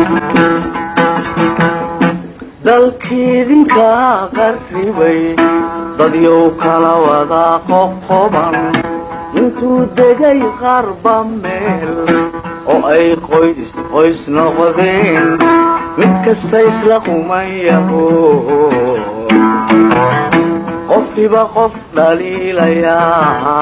dalkiidinka qarribay dadyow kala wada qoqoban intuu degay qarba meel oo ay qoys qoys noqdeen mid kasta isla qumayaho qofkiba qof dhaliilayaa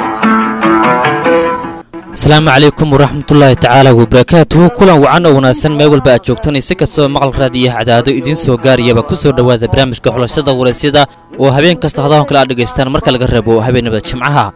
asalaamu calaykum waraxmatullaahi tacaala wabarakaatuhu kulan wacan oo wanaagsan meel walba aad joogtan si kastoo maqal raadiyaha cadaado idiin soo gaariyaba ku soo dhowaada barnaamijka xulashada waraysyada oo habeen kasta hadahan kale aad dhegaystaan marka laga rabo habeenimada jimcaha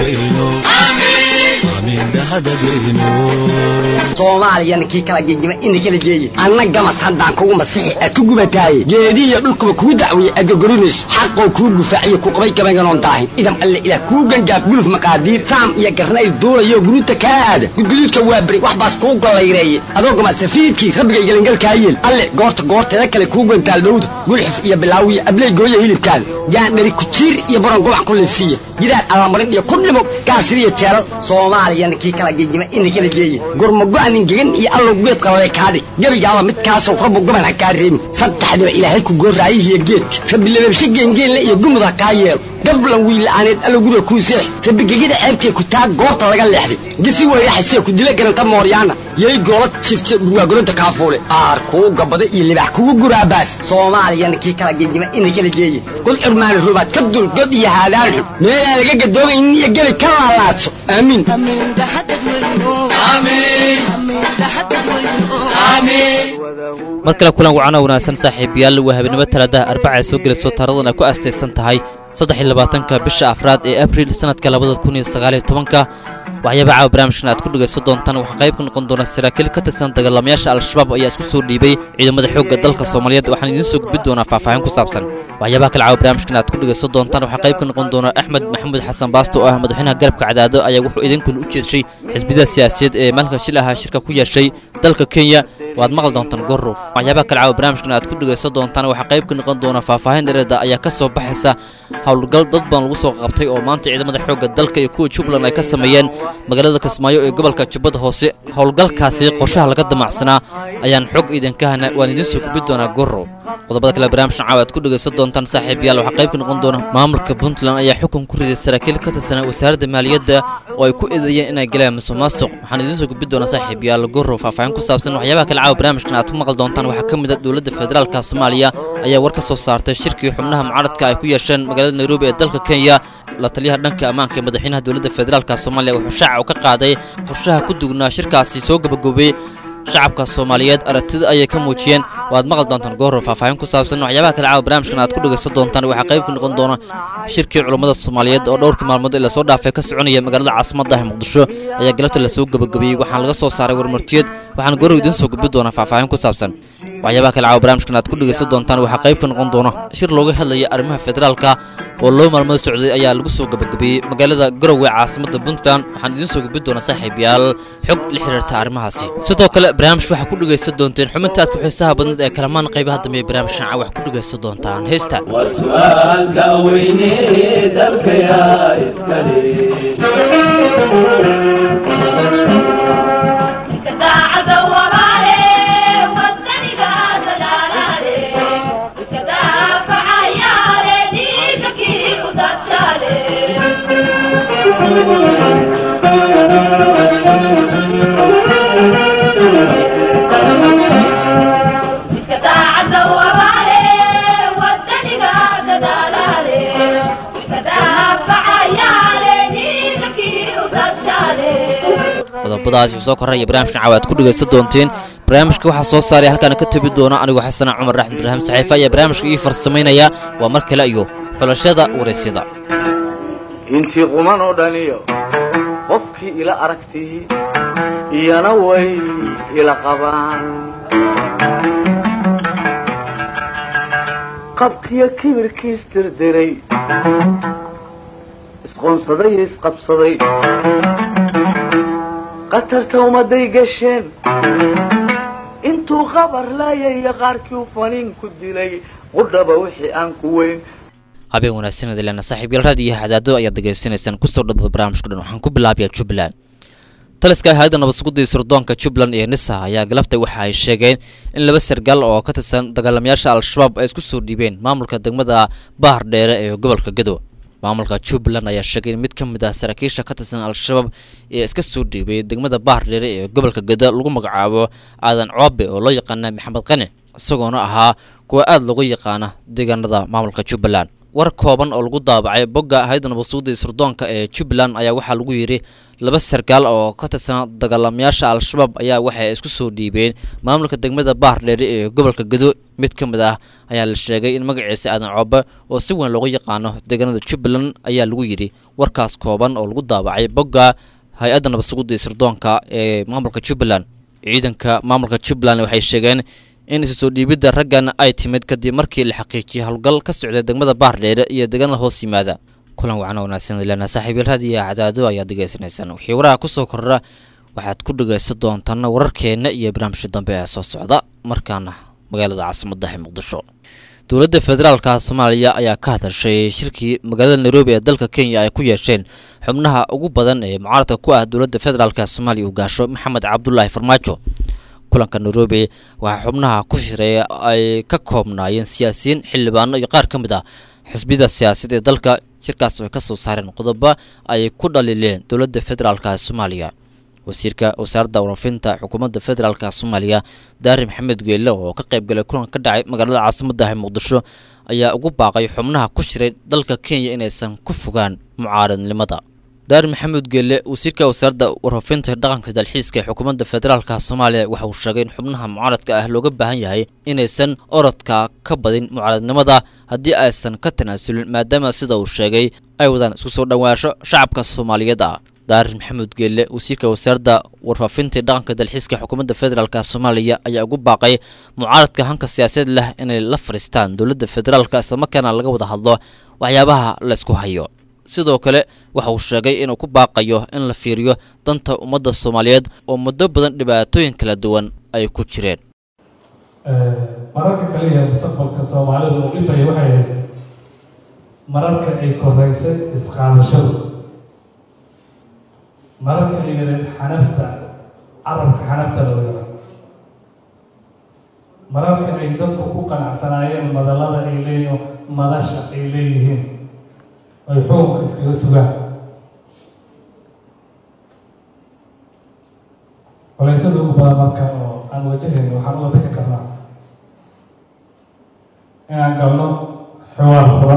soomaaliyana kii kala gegima ina kala geeye anna gamas haddaan kugu masixi aad ku gubataaye geedihiyo dhulkuba kuu dacwiye aad gorgorinayso xaqoo kuu gufaaciyo ku qabay gabaynganoon daahin idam alle ilaah kuu gangaaf guluf maqaadiir saam iyo garnayl duulayo guruuta kaa aada gudguduudka waa beri wax baas kuu gollayreeye adoo gama safiidkii rabbigay gelangalkaa yeel alle goorta goorteeda kale kuu gantaal dhowda gulxif iyo bilaawiyo abley gooya hilibkaada gaandhari kujiir iyo baron gobac ku liifsiiya gidaar allamarin iyo ku dhimo gaasiriyo jeelal soomaaliyana kii kala gegima ina kala geeye gurmago-anin gegan iyo allow geed qalale kaadhig gebigaaba midkaasoo rabbu goban ha kaa reebin saddexdiba ilaahay ku gooraayihiyo geedka rabbi lababshe geengeenle iyo gumud ha kaa yeelo gablan wiila'aaneed allow guriga kuu seex rabbi gegida ceebtee ku taag goobta laga leexday gisi weyraxasee ku dila garanta mooryaana yay goola jifte dhurwaagoronta kaafuule aar kuu gabada iyo libax kugu guraabaas soomaaliyana kii kala gegima ina kala geeye god curmaani rubaad ka dul god iyo haadaan xun meelaan laga gadoomaynin iyo gebi ka laalaadso aamiin mar kale kulan wacan oo wanaagsan saaxiibayaal waa habeenimo talaadaha arbaca ay soo gelayso taaradan ay ku astaysan tahay saddexiy labaatanka bisha afraad ee abril sannadka labada kun iyo sagaaliyo tobanka waxyaaba caawa barnaamijkan aad ku dhegayso doontaan waxaa qayb ka noqon doona saraakiil ka tirsan dagaalamayaasha al-shabaab ayaa isku soo dhiibay ciidamada xoogga dalka soomaaliyeed waxaan idiin soo gudbin doonaa faahfaahin ku saabsan waxyaabaha kale caawa barnaamijkan aad ku dhegayso doontaan waxaa qayb ka noqon doona axmed maxamuud xasan baasto oo ah madaxweynaha garabka cadaado ayaa wuxuu idinkuna u jeeshay xisbiyada siyaasiyeed ee maalinka shil ahaa shirka ku yeeshay dalka kenya waad maqli doontaan gorrow waxyaabaha kale caawa barnaamijkan aad ku dhegayso doontaan waxaa qayb ka noqon doona faahfaahin dhereeda ayaa ka soo baxaysa howlgal dad badan lagu soo qabtay oo maanta ciidamada xoogga dalka iyo kuwa jubbaland ay ka sameeyeen magaalada kismaayo ee gobolka jubbada hoose howlgalkaasi qorshaha laga damacsanaa ayaan xog idinka hana waan idiin soo gubin doonaa gorrow qodobada kale barnaamijkan caawa aad ku dhegaysan doontaan saaxiibayaal waxaa qayb ka noqon doona maamulka puntland ayaa xukun ku riday saraakiil ka tirsanaa wasaaradda maaliyadda oo ay ku eedeeyeen inay galeen musuq maasuq waxaan idiin soo gudbin doonaa saaxiibayaal gorrow faahfaahin ku saabsan waxyaabaha kale caawa barnaamijkan aad ku maqli doontaan waxaa ka mid a dowladda federaalka soomaaliya ayaa war ka soo saartay shirkii xubnaha mucaaradka ay ku yeesheen magaalada nairobi ee dalka kenya la taliyaha dhanka ammaanka ee madaxweynaha dowladda federaalka soomaaliya wuxuu shaaca u ka qaaday qorshaha ku dugnaa shirkaasi soo gabagobay shacabka soomaaliyeed aragtida ayay ka muujiyeen waad maqli doontaan goorro faahfaahin ku saabsan waxyaabaha kale caawa barnaamijkan aad ku dhegaysan doontaan waxaa qayb ka noqon doona shirkii culummada soomaaliyeed oo dhowrkii maalmood ee lasoo dhaafay ka soconaya magaalada caasimadda ah muqdisho ayaa galabta lasoo gabagabeeyey waxaana laga soo saaray warmartiyeed waxaana goorrow idiin soo gudbin doonaa faahfaahin ku saabsan waxyaabaha kale caawa barnaamijkan aad ku dhegaysan doontaan waxaa qayb ka noqon doona shir looga hadlaya arrimaha federaalka oo loo maalmada socday ayaa lagu soo gabagabeeyey magaalada garowe caasimada puntland waxaan idiin soo gudbin doonaa saaxiibayaal xog la xiriirta arrimahaasi sidoo kale barnaamij waxaa ku dhegaysan doonteen xubinta aad ku xiisaha badneed ee kalamaan qaybaha dambe ee barnaamijkan caawa wax ku dhegaysan doontaan heesta waa su'aal daaweyne dalkayaa iskale qodobadaasi soo koraya barnaamijkan caawa aad ku dhegaysan doonteen barnaamijka waxaa soo saaray halkaana ka tebi doona anigoo xasana cumar raxmed ibraahim saxiifa ayaa barnaamijka ii farsamaynaya waa mar kale iyo xulashada waraysyada intii quman oo dhaniyo qofkii ila aragtii iyana way ila qabaan qabkiyo kibirkiis dirdiray isqoonsaday iyo isqabsaday qatarta ummadday gasheen intuu qabar laayaya qaarkii u faniin ku dilay qudhaba wixii aan ku weyn habeen wanaagsanada leena saaxiib yaal raadiyo hadaado ayaad degeysanaysaan kusoo dhadada barnaamijku dhan waxaan ku bilaabayaa jubbaland taliska hay-adda nabadsugudda iyo sirdoonka jubbaland iyo nisa ayaa galabtay waxa ay sheegeen in laba sargaal oo ka tirsan dagaalamayaasha al-shabaab ay isku soo dhiibeen maamulka degmada bahar dheere ee gobolka gedo maamulka jubbaland ayaa sheegay in mid ka mid ah saraakiisha ka tirsan al-shabaab ee iska soo dhiibay degmada bahar dheere ee gobolka gedo lagu magacaabo aadan coobe oo loo yaqaana maxamed qani isagoona ahaa kuwa aada loogu yaqaana deegaanada maamulka jubbaland war kooban oo lagu daabacay bogga hay-adda nabadsugudda iyo sirdoonka ee jubbaland ayaa waxaa lagu yidhi laba sarkaal oo ka tirsan dagaalamayaasha al-shabaab ayaa waxay isku soo dhiibeen maamulka degmada bahar dheere ee gobolka gedo mid ka mid ah ayaa la sheegay in magaciisa aadan coobe oo si weyn loogu yaqaano deegaanada jubbaland ayaa lagu yidhi warkaas kooban oo lagu daabacay bogga hay-adda nabadsugudda iyo sirdoonka ee maamulka jubbaland ciidanka maamulka jubbaland waxay sheegeen in isu soo dhiibidda raggan ay timid kadib markii la xaqiijiyay howlgal ka socday degmada baardheere iyo deegaanada hoos yimaada kulan wacna wanaagsan ilana saaxiibyal raadiyo cadaado ayaad dhegaysanaysaan wixii waraha kusoo kordha waxaad ku dhegaysan doontaan wararkeenna iyo barnaamijka dambe ee soo socda markaana magaalada caasimadda ee muqdisho dowladda federaalka soomaaliya ayaa ka hadashay shirkii magaalada nairobi ee dalka kenya ay ku yeesheen xubnaha ugu badan ee mucaaradka ku ah dowladda federaalka soomaaliya uu gaasho maxamed cabdulaahi farmaajo kulanka nairobi waxaa xubnaha ku shireeya ay ka koobnaayeen siyaasiyiin xildhibaano iyo qaar ka mid ah xisbiyada siyaasadeed ee dalka shirkaas oo ay ka soo saareen qodobo ay ku dhaliileen dowladda federaalka soomaaliya wasiirka wasaaradda warafinta xukuumadda federaalka soomaaliya daari maxamed geelle oo ka qayb galay kulan ka dhacay magaalada caasimadda ee muqdisho ayaa ugu baaqay xubnaha ku shiray dalka kenya inaysan ku fogaan mucaaradnimada daari maxamed geelle wasiirka wasaaradda warfafinta dhaqanka dalxiiska ee xukuumadda federaalka soomaaliya waxa uu sheegay in xubnaha mucaaradka ah looga baahan yahay inaysan orodka ka badin mucaaradnimada haddii aysan ka tanaasulin maadaama sida uu sheegay ay wadaan isku soo dhowaansho shacabka soomaaliyeed ah daarir maxamed geelle wasiirka wasaaradda warfaafinta dhaqanka dalxiiska xukuumadda federaalka soomaaliya ayaa ugu baaqay mucaaradka hanka siyaasadeed leh inay la fadhiistaan dowladda federaalka islamarkaana laga wada hadlo waxyaabaha la isku hayo sidoo kale waxa uu sheegay inuu ku baaqayo in la fiiriyo danta ummadda soomaaliyeed oo muddo badan dhibaatooyin kala duwan ay ku jireen mararka kaliya mustaqbalka soomaalidu uu dhifaya waxay ahayd mararka ay koraysay isqaadashadu mararka ay yareed xanafta carabka xanafta loo yara mararka ay dadku ku qanacsanaayeen madallada ay leeyihiin madasha ay leeyihiin ay xukunka iskaga sugaan colaysada ugu badan marka oo aan wajahayno waxaan uga bixi karnaa inaan galno xiwaar furan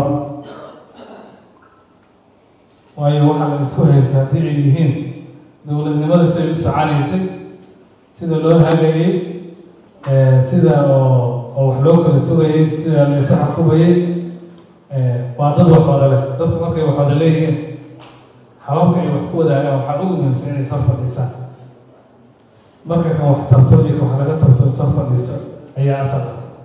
waayo waxaa la isku haysa haddii ay yihiin dowladnimada siday u soconaysay sida loo hagayey sida oo oo wax loo kala sugayey sida la isu xakumayey waa dad wax wada leh dadku markay wax wada leeyihiin hababka ay wax ku wadaagaan waxaa ugu muhiimsan inay soo fadhiistaan marka kan wax tabto iyo wax laga tabto soo fadhiisto ayaa asal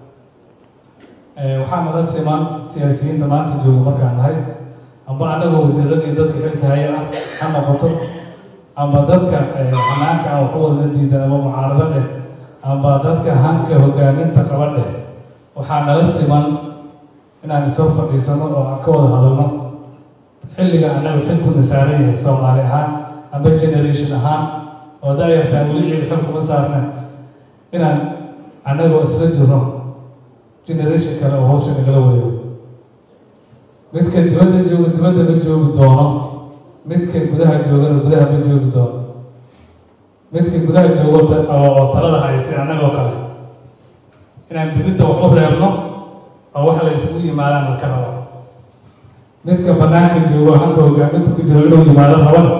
ah waxaa nala siman siyaasiyiinta maanta jooga markaan nahay amba annaga wasiiradii dadka xilka haya ah ha noqoto amba dadka xanaanka ah wax wada diidan ama mucaarado dheh amba dadka hanka hogaaminta qaba dheh waxaa nala siman inaan isoo fadhiisano oo aan ka wada hadalno xilliga annaga xilkuna saaran yahay soomaali ahaan amba generation ahaan oo daayartaan weli ciid xil kuma saarna inaan annagoo isla jirno generation kale oo hawsha nagala wareego midka dibadda jooga dibadda ma joogi doono midka gudaha joogana gudaha ma joogi doono midka gudaha joogo oo talada haysay annagoo kale inaan birinta wax u reebno oo wax la isugu yimaadaan la ka raba midka banaanka joogo hanka hogaaminta ku jiro inuu yimaado rabana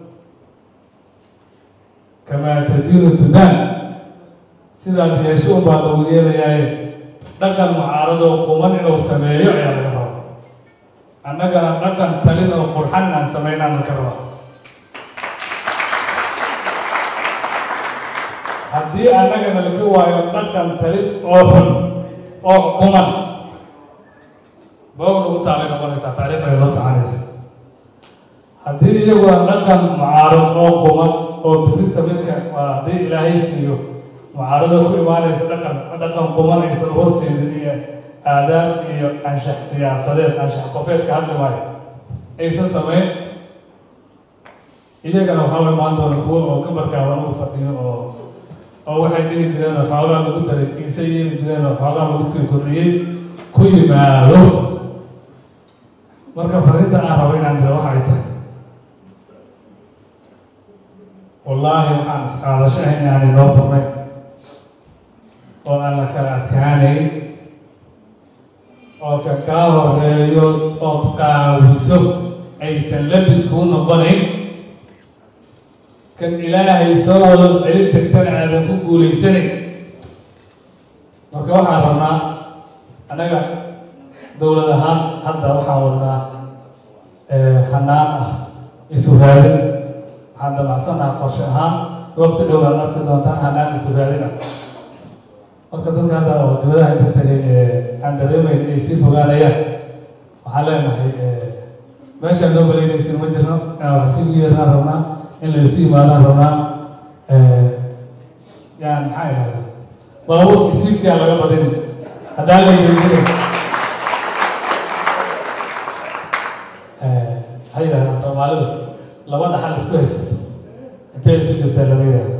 kamaa tadiinu tudaan sidaad yeesho unbaa lagu yeelayaaye dhaqan mucaaradoo quman inuu sameeyo ayaa laga raba annagana dhaqan talin oo qurxan aan samaynaan laga raba haddii annagana laga waayo dhaqan talin oo xun oo quman boog nagu taalay noqonaysaa taariikh ay la soconaysa haddii iyaguna dhaqan mucaarad oo quman oo birinta midka waa haddii ilaahay siiyo mucaarado ku imaanaysa dhaqan dhaqan quman aysan horseedin iyo aadaab iyo anshax siyaasadeed anshax qofeedka hadli maayo aysan samayn iyagana waxaa la imaan doona kuwo oo gabarkaaba ugu fadhiyo oo oo waxay dhigi jireen oo xoogaa lagu daray kiise yeeli jireen oo xoogaa lagu sii kordhiyey ku yimaado marka fariinta aan rabo inaan dira waxay tahay wallaahi waxaan isqaadasho ahayn aan inoo furnay oo aan la kala adkaanayn oo ka kaa horeeyo ood qaawiso aysan labis kuu noqonayn kan ilaahay soo wada celin tagtana aadan ku guulaysanayn marka waxaan rabnaa annaga dowlad ahaan hadda waxaan wadnaa hanaan ah isu raadin waxaan damacsannaha qorshe ahaan waqti dhow aad arki doontaan hanaan isu raadin ah marka dadka hadda oo dibadaha inta tagay aan dareemayn inay sii fogaanayaan waxaan leenahay meeshaan noo baleynaysin ma jirno inaan wax sii yeernaan rabnaa in laysu yimaadaan rabnaa yaan maxaa ihahda baabuur isniidkaa laga badin haddaan la yeelin waxay yidhahdaan soomaalidu laba dhaxal isku haysato intay isu jirtaa lama yidhahda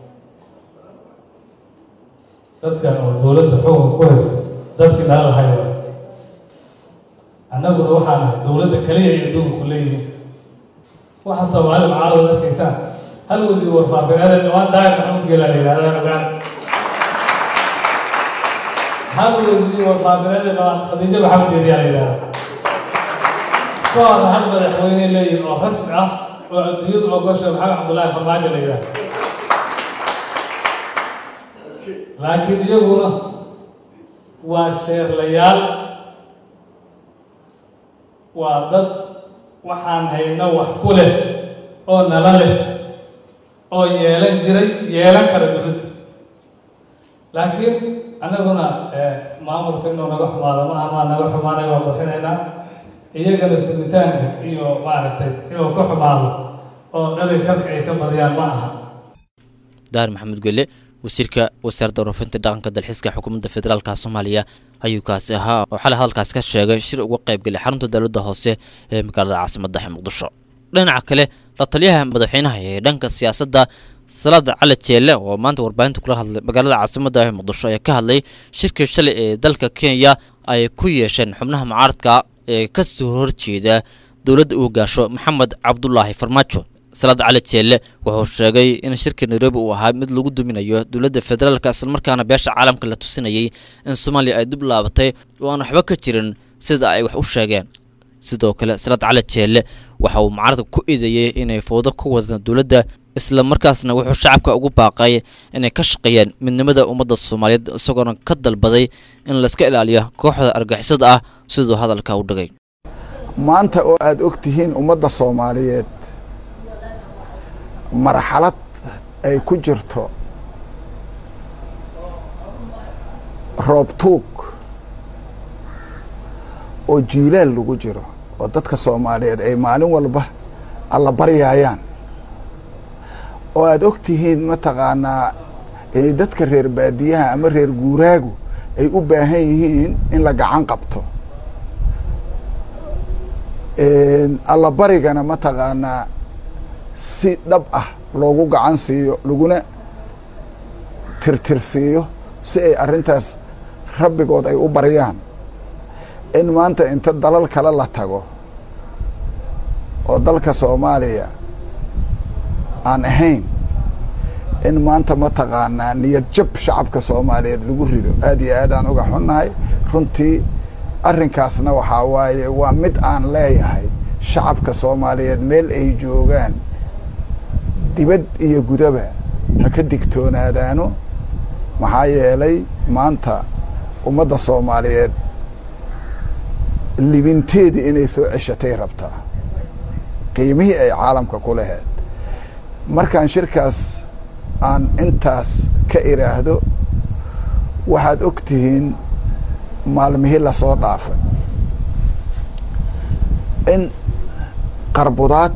dadka oo dowladda xukunka ku haysto dadkii nala lahay wa annaguna waxaa nahay dowladda kaliya ay adduunka ku leeyihiin waxa soomaali macaalada arkaysaan hal wasiir warfaafineed dhawaan daayir maxamud geelaa la yidhahdaa ogaan hal wasiir warfaafineed dhawaan khadiijo maxamud geeliyaa la yidhahdaa kahor hal madaxweyne leeyihin oo rasmi ah oo adduunyadu ogosha maxamed cabdullaahi farmaajo la yidhahda laakiin iyaguna waa sheerlayaal waa dad waxaan hayno wax ku leh oo nala leh oo yeelan jiray yeelan kara dowladda laakiin annaguna maamulka inuu naga xumaado ma aha maa naga xumaanay waa buuxinaynaa iyagana sugitaanka iyo maaragtay inuu ka xumaado oo dhali karka ay ka badiyaan ma aha daar maxamed gelle wasiirka wasaaradda waroofinta dhaqanka dalxiiska xukuumadda federaalka soomaaliya ayuu kaasi ahaa oo xalay hadalkaasi ka sheegay shir uga qaybgalay xarunta dowladda hoose ee magaalada caasimadda muqdisho dhinaca kale la taliyaha madaxweynaha ee dhanka siyaasadda salaada cali jeelle oo maanta warbaahinta kula hadlay magaalada caasimadda ee muqdisho ayaa ka hadlay shirkii shalay ee dalka kenya ay ku yeesheen xubnaha mucaaradka ee ka soo horjeeda dowladda uu gaasho maxamed cabdulaahi farmaajo salaad cali jeelle wuxuu sheegay in shirka nairobi uu ahaa mid lagu duminayo dowladda federaalka islamarkaana beesha caalamka la tusinayay in soomaaliya ay dib laabatay oo aan waxba ka jirin sida ay wax u sheegeen sidoo kale salaad cali jeelle waxa uu mucaaradka ku eedeeyey inay fowdo ku wadaan dowladda isla markaasna wuxuu shacabka ugu baaqay inay ka shaqeeyaan midnimada ummadda soomaaliyeed isagoona ka dalbaday in layska ilaaliyo kooxda argixisada ah siduu hadalka u dhigay maanta oo aada og tihiin ummadda soomaaliyeed marxalad ay ku jirto roob tuug oo jiilaal lagu jiro oo dadka soomaaliyeed ay maalin walba alla baryaayaan oo aada og tihiin mataqaanaa inay dadka reer baadiyaha ama reer guuraagu ay u baahan yihiin in la gacan qabto alla barigana mataqaanaa si dhab ah loogu gacan siiyo laguna tirtirsiiyo si ay arrintaas rabbigood ay u baryaan in maanta inta dalal kale la tago oo dalka soomaaliya aan ahayn in maanta mataqaanaa niyad jab shacabka soomaaliyeed lagu rido aad iyo aad aan uga xunnahay runtii arrinkaasna waxaa waaye waa mid aan leeyahay shacabka soomaaliyeed meel ay joogaan dibad iyo gudaba ha ka digtoonaadaano maxaa yeelay maanta ummadda soomaaliyeed libinteedii inay soo ceshatay rabtaa qiimihii ay caalamka ku laheed markaan shirkaas aan intaas ka iraahdo waxaad og tihiin maalmihii lasoo dhaafay in qarbudaad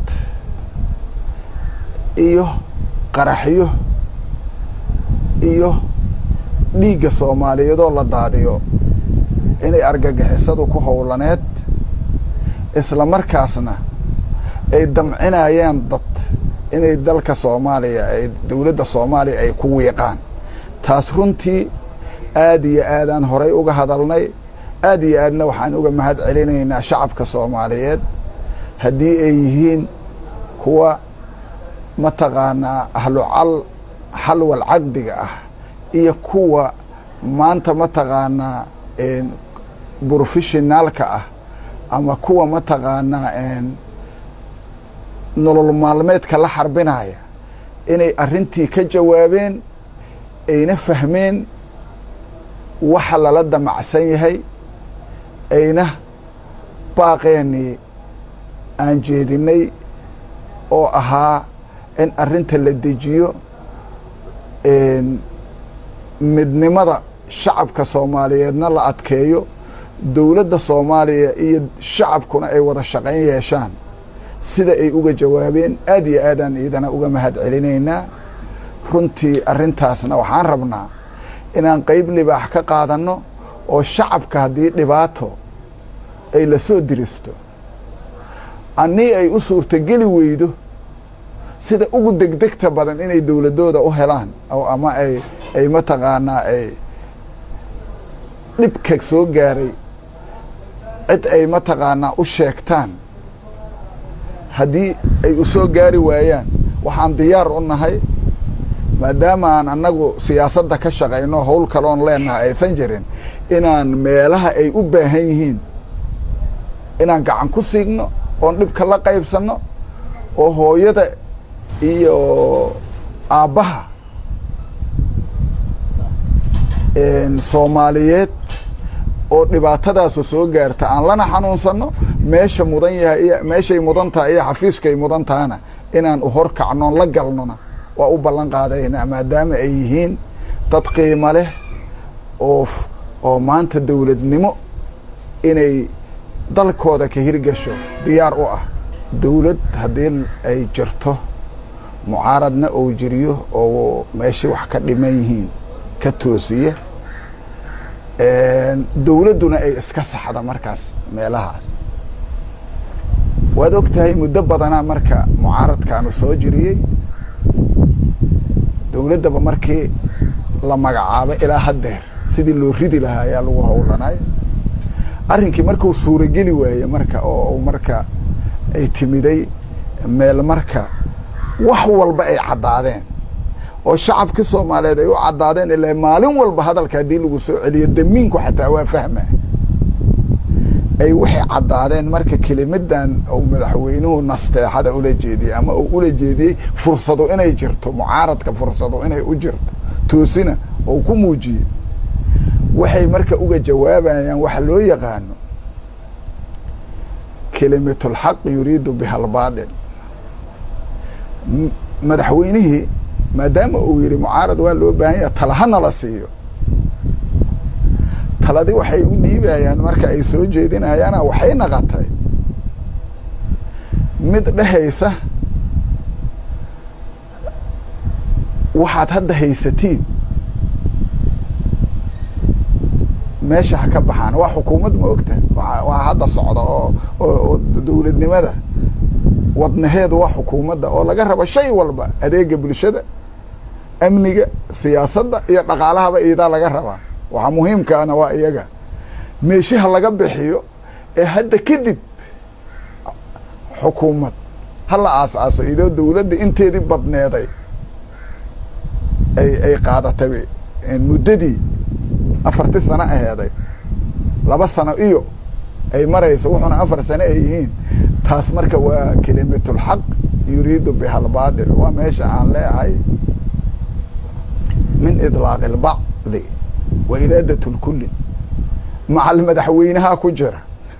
iyo qaraxyo iyo dhiigga soomaaliyeedoo la daadiyo inay argagixisadu ku howlaneed isla markaasna ay damcinayaan dad inay dalka soomaaliya ay dowladda soomaaliya ay ku wiiqaan taas runtii aad iyo aadaan horay uga hadalnay aad iyo aadna waxaan uga mahad celinaynaa shacabka soomaaliyeed haddii ay yihiin kuwa mataqaanaa ahlucal xalwal caqdiga ah iyo kuwa maanta mataqaanaa brofeshinaalka ah ama kuwa mataqaanaa nolol maalmeedka la xarbinaya inay arrintii ka jawaabeen ayna fahmeen waxa lala damacsan yahay ayna baaqeenii aan jeedinay oo ahaa in arrinta la dejiyo midnimada shacabka soomaaliyeedna la adkeeyo dowladda soomaaliya iyo shacabkuna ay wada shaqayn yeeshaan sida ay uga jawaabeen aad iyo aadaan iidana uga mahad celinaynaa runtii arrintaasna waxaan rabnaa inaan qeyb libaax ka qaadanno oo shacabka haddii dhibaato ay la soo diristo annii ay u suurtogeli weydo sida ugu degdegta badan inay dowladooda u helaan oo ama ay ay mataqaanaa ay dhibka soo gaaray cid ay mataqaanaa u sheegtaan haddii ay u soo gaari waayaan waxaan diyaar u nahay maadaama aan annagu siyaasadda ka shaqayno howl kaloon leenahay aysan jirin inaan meelaha ay u baahan yihiin inaan gacan ku siigno oon dhibka la qaybsanno oo hooyada iyo aabbaha soomaaliyeed oo dhibaatadaasu soo gaarta aan lana xanuunsanno meesha mudan yahay iyo meeshay mudan tahay iyo xafiiskay mudan tahana inaan u hor kacnoon la galnona waa u ballan qaadaynaa maadaama ay yihiin dad qiimo leh oo oo maanta dowladnimo inay dalkooda ka hirgasho diyaar u ah dowlad haddii ay jirto mucaaradna ou jiriyo oo meeshai wax ka dhiman yihiin ka toosiya dowladduna ay iska saxda markaas meelahaas waad og tahay muddo badanaa marka mucaaradkaanu soo jiriyey dowladdaba markii la magacaabay ilaa haddeer sidii loo ridi lahaa ayaa lagu howlanay arrinkii markuu suurageli waaye marka oo marka ay timiday meel marka wax walba ay caddaadeen oo shacabkii soomaaliyeed ay u caddaadeen ilaa maalin walba hadalka haddii lagu soo celiyo damiinku xataa waa fahma ay waxay caddaadeen marka kelimadan uu madaxweynuhu nasteexada ula jeediyey ama uu ula jeediyey fursado inay jirto mucaaradka fursado inay u jirto toosina oo ku muujiyey waxay marka uga jawaabayaan waxa loo yaqaano kelimatulxaq yuriidu biha albaatil madaxweynihii maadaama uu yihi mucaarad waa loo baahan yaha tala hana la siiyo taladii waxay u dhiibayaan marka ay soo jeedinayaana waxay naqatay mid dhehaysa waxaad hadda haysatiin meesha ha ka baxaan waa xukuumad ma ogta waa hadda socda oo oo dowladnimada wadnaheedu waa xukuumadda oo laga rabo shay walba adeega bulshada amniga siyaasadda iyo dhaqaalahaba iidaa laga rabaa waxaa muhiimkaana waa iyaga meeshaha laga bixiyo ee hadda kadib xukuumad hala aas-aaso idoo dowladda inteedii badneeday ay ay qaadatay muddadii afarti sano aheeday laba sano iyo ay marayso wuxuuna afar sano ay yihiin taas marka waa kelimatulxaq yuriidu biha albaatil waa meesha aan leeahay min idlaaqi lbacdi wa iraadat lkulli macal madaxweynaha ku jira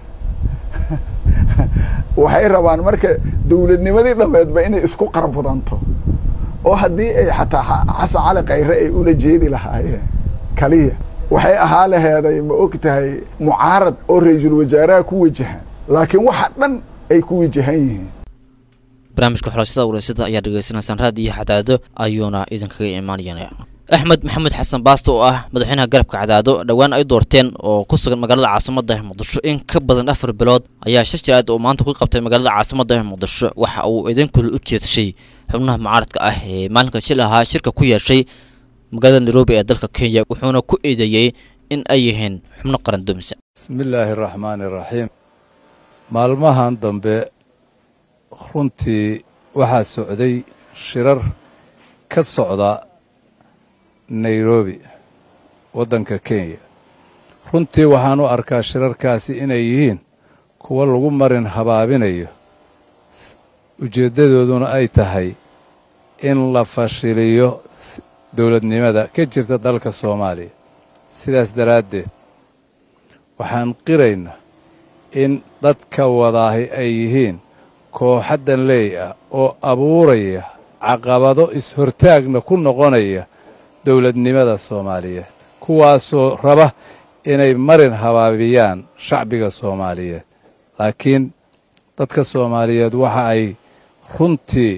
waxay rabaan marka dowladnimadii dhameedba inay isku qarbudanto oo haddii ay xataa xasan cali kayre ay ula jeedi lahaayeen kaliya waxay ahaa laheeday ma og tahay mucaarad oo ra-iisul wasaaraha ku wajahan laakiin waxa dhan ay ku wajahan yihiin barnaamijka xulashada ureysada ayaa dhegeysanaysaan raad iyo xadaado ayuuna idinkaga imaanayana axmed maxamed xasan baasto oo ah madaxweynaha garabka cadaado dhowaan ay doorteen oo ku sugan magaalada caasimada muqdisho in ka badan afar bilood ayaa shir jiraad oo maanta ku qabtay magaalada caasimada muqdisho waxa uu idinkula u jeedshay xubnaha mucaaradka ah ee maalinka shil ahaa shirka ku yeeshay magaalada nairobi ee dalka kenya wuxuuna ku eedeeyey in ay yihiin xubno qaran dumisa bismillaahi araxmaani iraxiim maalmahan dambe runtii waxaa socday shirar ka socda nairobi waddanka kenya runtii waxaan u arkaa shirarkaasi inay yihiin kuwo lagu marin habaabinayo ujeeddadooduna ay tahay in la fashiliyo dowladnimada ka jirta dalka soomaaliya sidaas daraaddeed waxaan qiraynaa in dadka wadaahi ay yihiin kooxaddan leey ah oo abuuraya caqabado is-hortaagna ku noqonaya dowladnimada soomaaliyeed kuwaasoo raba inay marin habaabiyaan shacbiga soomaaliyeed laakiin dadka soomaaliyeed waxa ay runtii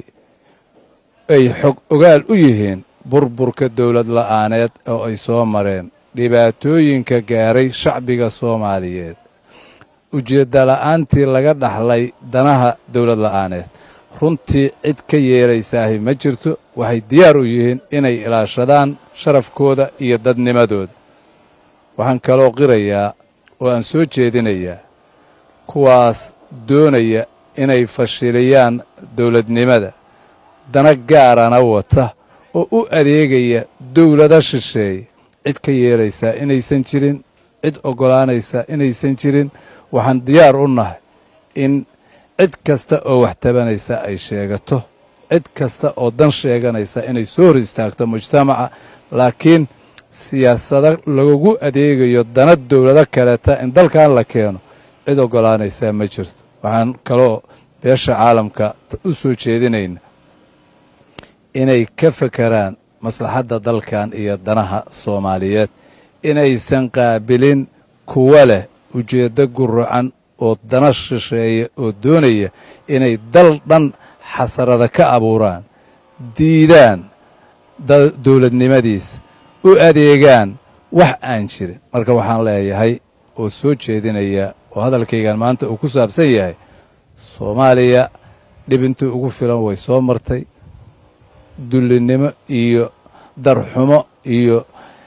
ay xog ogaal u yihiin burburka dowlad la'aaneed oo ay soo mareen dhibaatooyinka gaaray shacbiga soomaaliyeed ujeedda la'aantii laga dhaxlay danaha dowlad la'aaneed runtii cid ka yeelaysaahi ma jirto waxay diyaar u yihiin inay ilaashadaan sharafkooda iyo dadnimadooda waxaan kaloo qirayaa oo aan soo jeedinayaa kuwaas doonaya inay fashiliyaan dowladnimada dana gaarana wata oo u adeegaya dowlado shisheeye cid ka yeelaysaa inaysan jirin cid oggolaanaysaa inaysan jirin waxaan diyaar u nahay in cid kasta oo wax tabanaysa ay sheegato cid kasta oo dan sheeganaysa inay soo hor istaagto mujtamaca laakiin siyaasado lagu adeegayo dana dowlado kaleeta in dalkan la keeno cid oggolaanaysaa ma jirto waxaan kaloo beesha caalamka u soo jeedinayna inay ka fekeraan maslaxadda dalkan iyo danaha soomaaliyeed inaysan qaabilin kuwa leh ujeeddo guracan oo dana shisheeya oo doonaya inay dal dhan xasarada ka abuuraan diidaan dowladnimadiisa u adeegaan wax aan jirin marka waxaan leeyahay oo soo jeedinaya oo hadalkaygan maanta uu ku saabsan yahay soomaaliya dhibintii ugu filan way soo martay dullinimo iyo darxumo iyo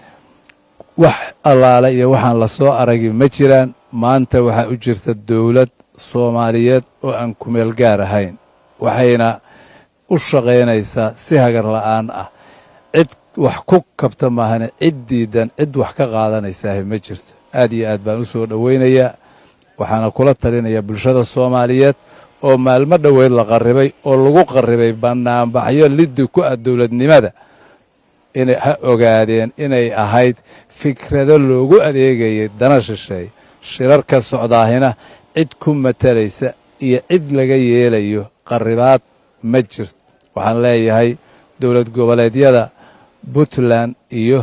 wax allaale iyo waxaan la soo aragi ma jiraan maanta waxaa u jirta dowlad soomaaliyeed oo aan kumeel gaar ahayn waxayna u shaqaynaysaa si hagar la'aan ah cid wax ku kabta maahane cid diidan cid wax ka qaadanaysaah ma jirto aad iyo aad baan u soo dhowaynayaa waxaana kula talinayaa bulshada soomaaliyeed oo maalmo dhoweyd la qarribay oo lagu qarribay bannaanbaxyo liddi ku ah dowladnimada inay ha ogaadeen inay ahayd fikrado loogu adeegayay dana shisheey shirarka socdaahina cid ku matalaysa iyo cid laga yeelayo qarribaad ma jirto waxaan leeyahay dowlad goboleedyada puntland iyo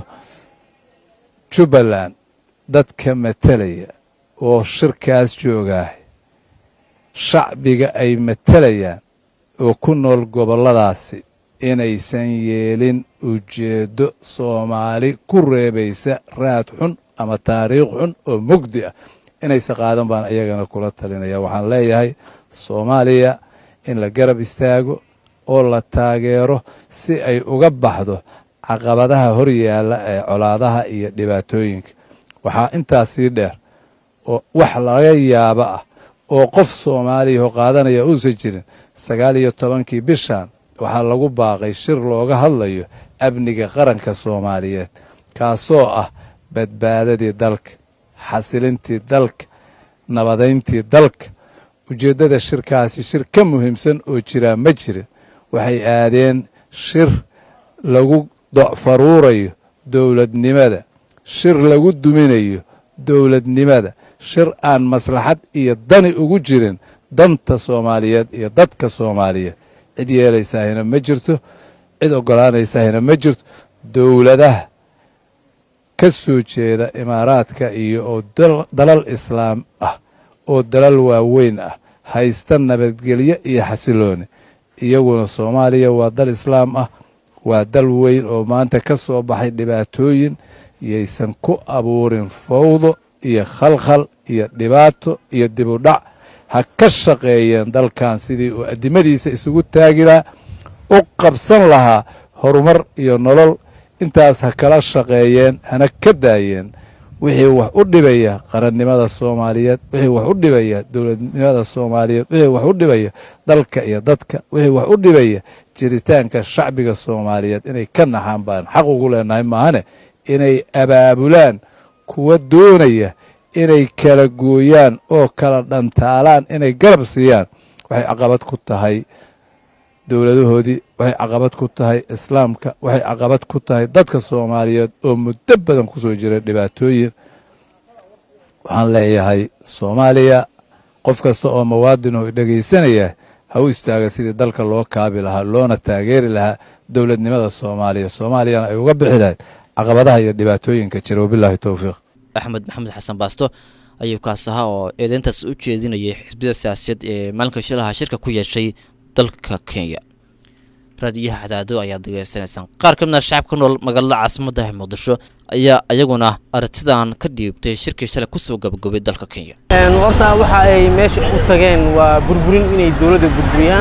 jubbaland dadka matalaya oo shirkaas joogaah shacbiga ay matalayaan oo ku nool gobolladaasi inaysan yeelin ujeeddo soomaali ku reebaysa raad xun ama taariikh xun oo mugdi ah inaysa qaadan baan iyagana kula talinaya waxaan leeyahay soomaaliya in la garab istaago oo la taageero si ay uga baxdo caqabadaha hor yaalla ee colaadaha iyo dhibaatooyinka waxaa intaas sii dheer oo wax laga yaabo ah oo qof soomaaliyaho qaadanaya uusan jirin sagaal iyo tobankii bishan waxaa lagu baaqay shir looga hadlayo amniga qaranka soomaaliyeed kaasoo ah badbaadadii dalka xasilintii dalka nabadayntii dalka ujeeddada shirkaasi shir ka muhiimsan oo jiraa ma jirin waxay aadeen shir lagu docfaruurayo dowladnimada shir lagu duminayo dowladnimada shir aan maslaxad iyo dani ugu jirin danta soomaaliyeed iyo dadka soomaaliyeed cid yeelaysahina ma jirto cid oggolaanaysahina ma jirto dowladaha ka soo jeeda imaaraadka iyo oo dalal islaam ah oo dalal waaweyn ah haysta nabadgelyo iyo xasilooni iyaguna soomaaliya waa dal islaam ah waa dal weyn oo maanta ka soo baxay dhibaatooyin yaysan ku abuurin fawdo iyo khalkhal iyo dhibaato iyo dibudhac ha ka shaqeeyeen dalkan sidii uu addimadiisa isugu taagi lahaa u qabsan lahaa horumar iyo nolol intaas ha kala shaqeeyeen hana ka daayeen wixii wax u dhibaya qarannimada soomaaliyeed wixii wax u dhibaya dowladnimada soomaaliyeed wixii wax u dhibaya dalka iyo dadka wixii wax u dhibaya jiritaanka shacbiga soomaaliyeed inay ka naxaan baan xaq ugu leenahay maahane inay abaabulaan kuwa doonaya inay kala gooyaan oo kala dhantaalaan inay garab siiyaan waxay caqabad ku tahay dowladahoodii waxay caqabad ku tahay islaamka waxay caqabad ku tahay dadka soomaaliyeed oo muddo badan ku soo jiray dhibaatooyin waxaan leeyahay soomaaliya qof kasta oo muwaadin oo dhegaysanaya ha u istaaga sidii dalka loo kaabi lahaa loona taageeri lahaa dowladnimada soomaaliya soomaaliyana ay uga bixi lahayd caqabadaha iyo dhibaatooyinka jira wabilaahi towfiiq axmed maxamed xasan baasto ayuu kaas ahaa oo eedeyntaas u jeedinayay xisbiyada siyaasiyeed ee maalinka shilaha shirka ku yeeshay dalka kenya raadiyaha cadaado ayaad degeysanaysaan qaar ka mid a shacabka nool magaalada caasimadda muqdisho ayaa iyaguna aragtidan ka dhiibtay shirkii shalay kusoo gabagobay dalka kenya horta waxa ay meesha u tageen waa burburin inay dowladda burburiyaan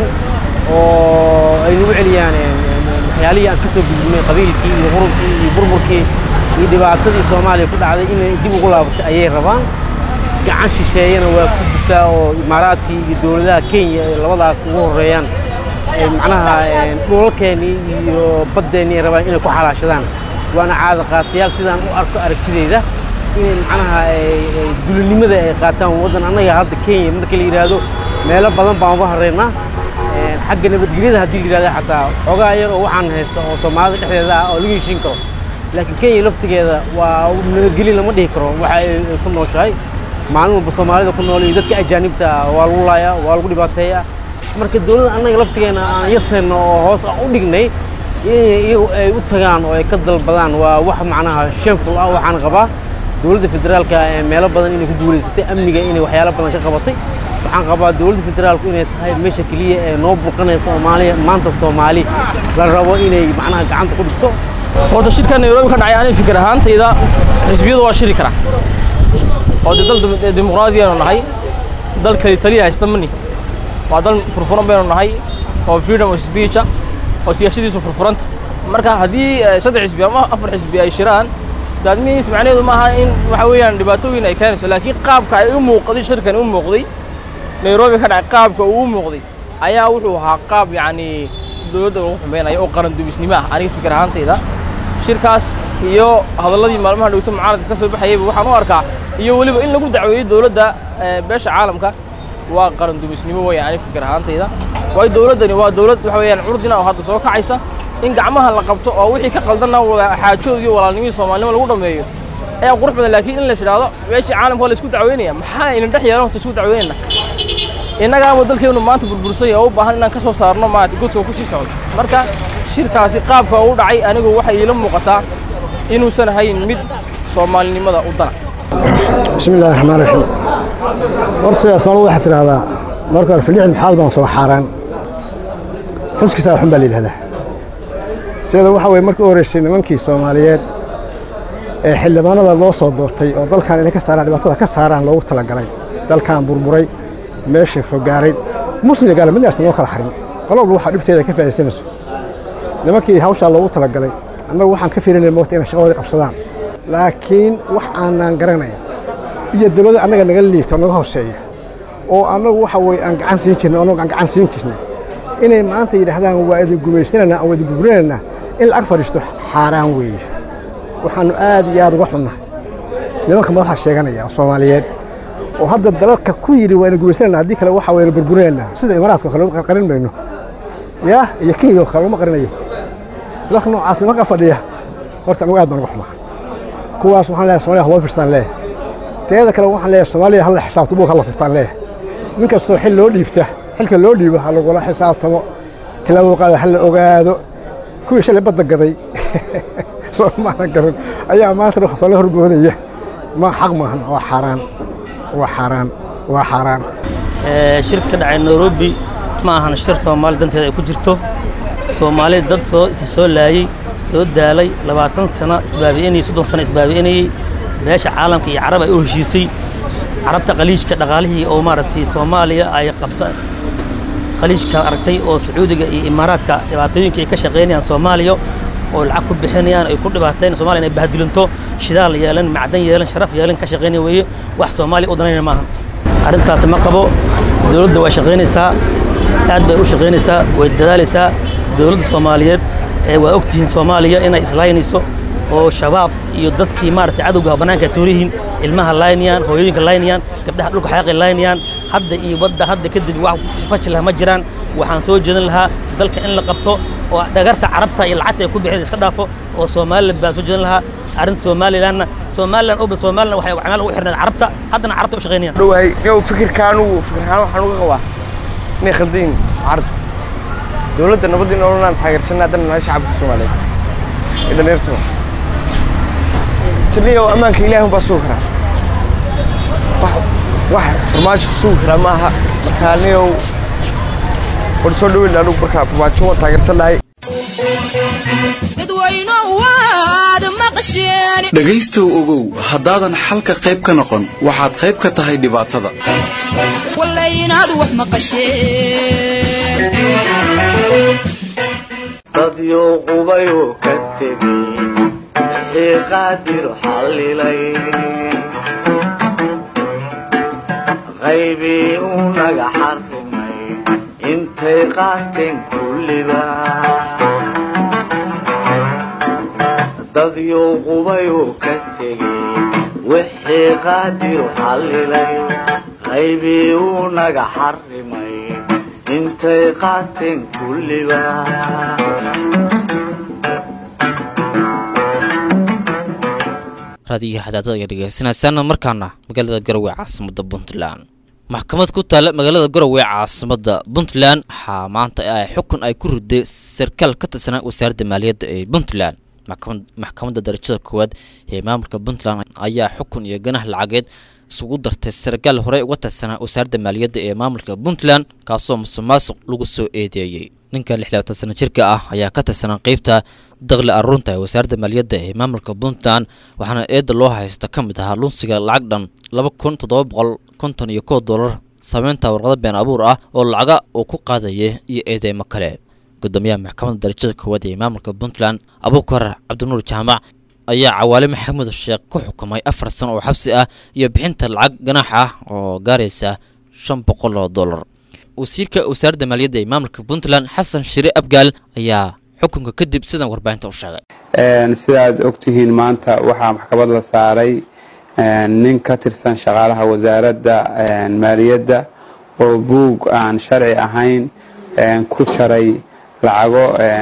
oo ay nagu celiyaan waxyaalihii aan ka soo gudbinay qabiilkii iyo qurubkii iyo burburkii iyo dhibaatadii soomaaliya ku dhacday inay dib ugu laabatay ayay rabaan gacan shisheeyana waa ku jirtaa oo imaaraadkii iyo dowladaha kenya ay labadaas ugu horeeyaan macnaha dhulalkeennii iyo baddeennii ay rabaan inay ku xalaashadaan waana caada qaatayaal sidaan u arko aragtideyda inay macnaha dulinimada ay qaataan waddan annaga hadda kenya marka la yidhaahdo meelo badan baan uga horreynaa xagga nabadgelyada haddii la yidhahdo xataa xoogaa yar oo waxaan haysta oo soomaalida dhexdeeda ah oo laga heshiin karo laakiin kenya laftigeeda waa nabadgelyo lama dhihi karo waxa ay ku nooshahay maalin walba soomaalida ku nool iyo dadka ajaanibta ah waa lagu laayaa waa lagu dhibaateeyaa marka dowladda annaga laftigeena aan yasayno oo hoos aan u dhignay inay iyagu ay u tagaan oo ay ka dalbadaan waa wax macnaha shameful ah waxaan qabaa dowladda federaalka ee meelo badan inay ku guulaysatay amniga inay waxyaalo badan ka qabatay waxaan qabaa dowladda federaalku inay tahay meesha keliya ee noo burqanaysa soomaaliya maanta soomaali la rabo inay macnaha gacanta ku dhigto horta shirka nairobi ka dhacay aniga fikir ahaantayda xisbiyadu waa shiri karaa oo dee dal dimuqraadiyaanu nahay dal kali taliya haysta mani waa dal furfuran baynu nahay oo freedom of speech oo siyaasadiisu furfuranta marka haddii saddex xisbi ama afar xisbi ay shiraan that means macnaheedu maaha in waxa weeyaan dhibaatooyin ay keenayso laakiin qaabka ay u muuqday shirkan u muuqday nairobi ka dhacay qaabka uu u muuqday ayaa wuxuu ahaa qaab yacni dowladda lagu xumaynayo oo qaran dubisnimo ah aniga fikir ahaantayda shirkaas iyo hadalladii maalmaha dhowto mucaaradka ka soo baxayayba waxaan u arkaa iyo weliba in lagu dacweeyey dowladda beesha caalamka waa qaran dumisnimo weeyaan aniga fikir ahaantayda waayo dowladdani waa dowlad waxa weeyaan curdina oo hadda soo kacaysa in gacmaha la qabto oo wixii ka qaldanna xaajood iyo walaalnimii soomaalinimo lagu dhammeeyo ayaa qurux badan laakiin in la idhaahdo meeshii caalamka waa la isku dacweynaya maxaa ina dhex yeelan horta isku dacweynayna innagaama dalkeenu maanta burbursay oo u baahan inaan ka soo saarno maarata godka ku sii socdo marka shirkaasi qaabka u dhacay anigu waxay iila muuqataa inuusan ahayn mid soomaalinimada u dana بسم الله الرحمن الرحيم horta asmaal waxaa tidhaahdaa marka hore filixin maxaad baan soo xaaraan xuskiisa waxun baa la yidhahdaa sida waxa weye markii u horreysay nimankii soomaaliyeed ee xildhibaanada loo soo doortay oo dalkan inay ka saaraan dhibaatada ka saaraan loogu talagalay dalkan burburay meesha fogaaray muslim iyo gaala mid aysan loo kala xarin qololba waxaa dhibteeda ka faa'iidaysanayso nimankii hawshaa loogu talagalay annagu waxaan ka fiirinay moogta inay shaqadoodii qabsadaan laakiin wax aanaan garanayn iyo dowladda annaga naga liita naga hooseeya oo annagu waxa weye aan gacan siin jirnay annagu aan gacan siin jirnay inay maanta yidhaahdaan waa idin gumaysanaynaa aan waa idin burburinaynaa in lacag fadhiisto xaaraan weeye waxaannu aad iyo aad uga xunnahay nimanka madaxa sheeganaya oo soomaaliyeed oo hadda dalalka ku yidhi waa idin gumaysanaynaa haddii kale waxa wayna burburinaynaa sida imaaraadka oo kale uma qarin mayno yaa iyo kenya oo kale uma qarinayo dalalka noocaas nimanka fadhiya horta anagu aad baan uga xumaa kuwaas waxaan leeyahay Soomaaliya loo firstaan leeyahay teeda kale waxaan leeyahay Soomaaliya hal xisaabto buu kala furtaan leeyahay nin kastoo xil loo dhiibta xilka loo dhiibo ha lagula xisaabtamo tilaabo qaada hal la ogaado kuwii shalay badda gaday Soomaaliya garan ayaa maanta wax soo la horboodaya ma xaq maahan waa xaraan waa xaraan waa xaraan shir ka dhacay Nairobi ma ahan shir Soomaali danteeda ay ku jirto Soomaali dad soo isa soo laayay soo daalay labaatan sano isbaabi'inayay soddon sano isbaabi'inayay beesha caalamka iyo carab ay u heshiisay carabta qaliishka dhaqaalihii oo maaragtay soomaaliya ay qabsa khaliijka aragtay oo sacuudiga iyo imaaraadka dhibaatooyinka ay ka shaqaynayaan soomaaliya oo lacag ku bixinayaan ay ku dhibaateen soomaaliya inay bahdilinto shidaal yeelan macdan yeelan sharaf yeelan ka shaqaynaya weeye wax soomaaliya u danaynaya maaha arrintaas ma qabo dowladda waa shaqaynaysaa aad bay u shaqaynaysaa way dadaalaysaa dowladda soomaaliyeed ee waa ogtihiin soomaaliya inay islaynayso oo shabaab iyo dadkii maaragtay cadowga bannaanka tuurihiin ilmaha laynayaan hooyooyinka laynayaan gabdhaha dhulka xaaqi laynayaan hadda iyo badda hadda kadib wax fashi laha ma jiraan waxaan soo jeedin lahaa dalka in la qabto oo dhagarta carabta iyo lacagta ay ku bixin iska dhaafo oo somaliland baan soo jeedin lahaa arrinta somalilandna somaliland oba somaliland waxay camaal ugu xirnayd carabta haddana carabta u shaqaynayaan dhawahay yow fikirkaanu fikirkaan waxaan uga qabaa inay khaldayin carabta dowladda nabadda in ololaan taageersanaa haddana nahay shacabka soomaaliyeed ee dhallinyartaba taniyow ammaanka ilaahi baa sugi karaa wax wax farmaajo sugi karaa ma aha marka niyow war soo dhaweyn anugu markaa farmaajo waan taageersan lahay dhegaystow ogow haddaadan xalka qayb ka noqon waxaad qayb ka tahay dhibaatada dadyo qubayoo ka tegey wixii qaadir xallilay qaybii uu naga xarrimay intay qaateen kulliba dadyo qubayoo ka tegey wixii qaadir xallilay qaybii uu naga xarrimay intay qaateen kulliba raadiyo xadaadada ayaa dhegeysanaysaan markaana magaalada garowe caasimada puntland maxkamad ku taalla magaalada garowe caasimada puntland waxaa maanta ay xukun ay ku riday sarkaal ka tirsanaa wasaaradda maaliyadda ee puntland maxkamadda darajada koowaad ee maamulka puntland ayaa xukun iyo ganah lacageed isugu dartay sarkaal horey uga tirsanaa wasaaradda maaliyadda ee maamulka puntland kaasoo musuqmaasuq lagu soo eedeeyey ninka lixlabaatan sana jirka ah ayaa ka tirsanaa qeybta daqli aruurta ee wasaaradda maaliyadda ee maamulka puntland waxaana eedda loo haysta ka mid ahaa lunsiga lacag dhan laba kun toddoba boqol konton iyo kow dollar sameynta warqado been abuur ah oo lacaga uu ku qaadaya iyo eedeymo kale gudoomiyaha maxkamadda darajada koowaad ee maamulka puntland abuukar cabdinuur jaamac ayaa cawaale maxamuud sheekh ku xukumay afar sano oo xabsi ah iyo bixinta lacag ganaax ah oo gaaraysa shan boqol oo dollar wasiirka wasaaradda maaliyadda ee maamulka puntland xasan shire abgaal ayaa xukunka kadib sidan warbaahinta u sheegay sidaad ogtihiin maanta waxaa maxkamad la saaray nin ka tirsan shaqaalaha wasaaradda maaliyadda oo buug aan sharci ahayn ku jaray lacago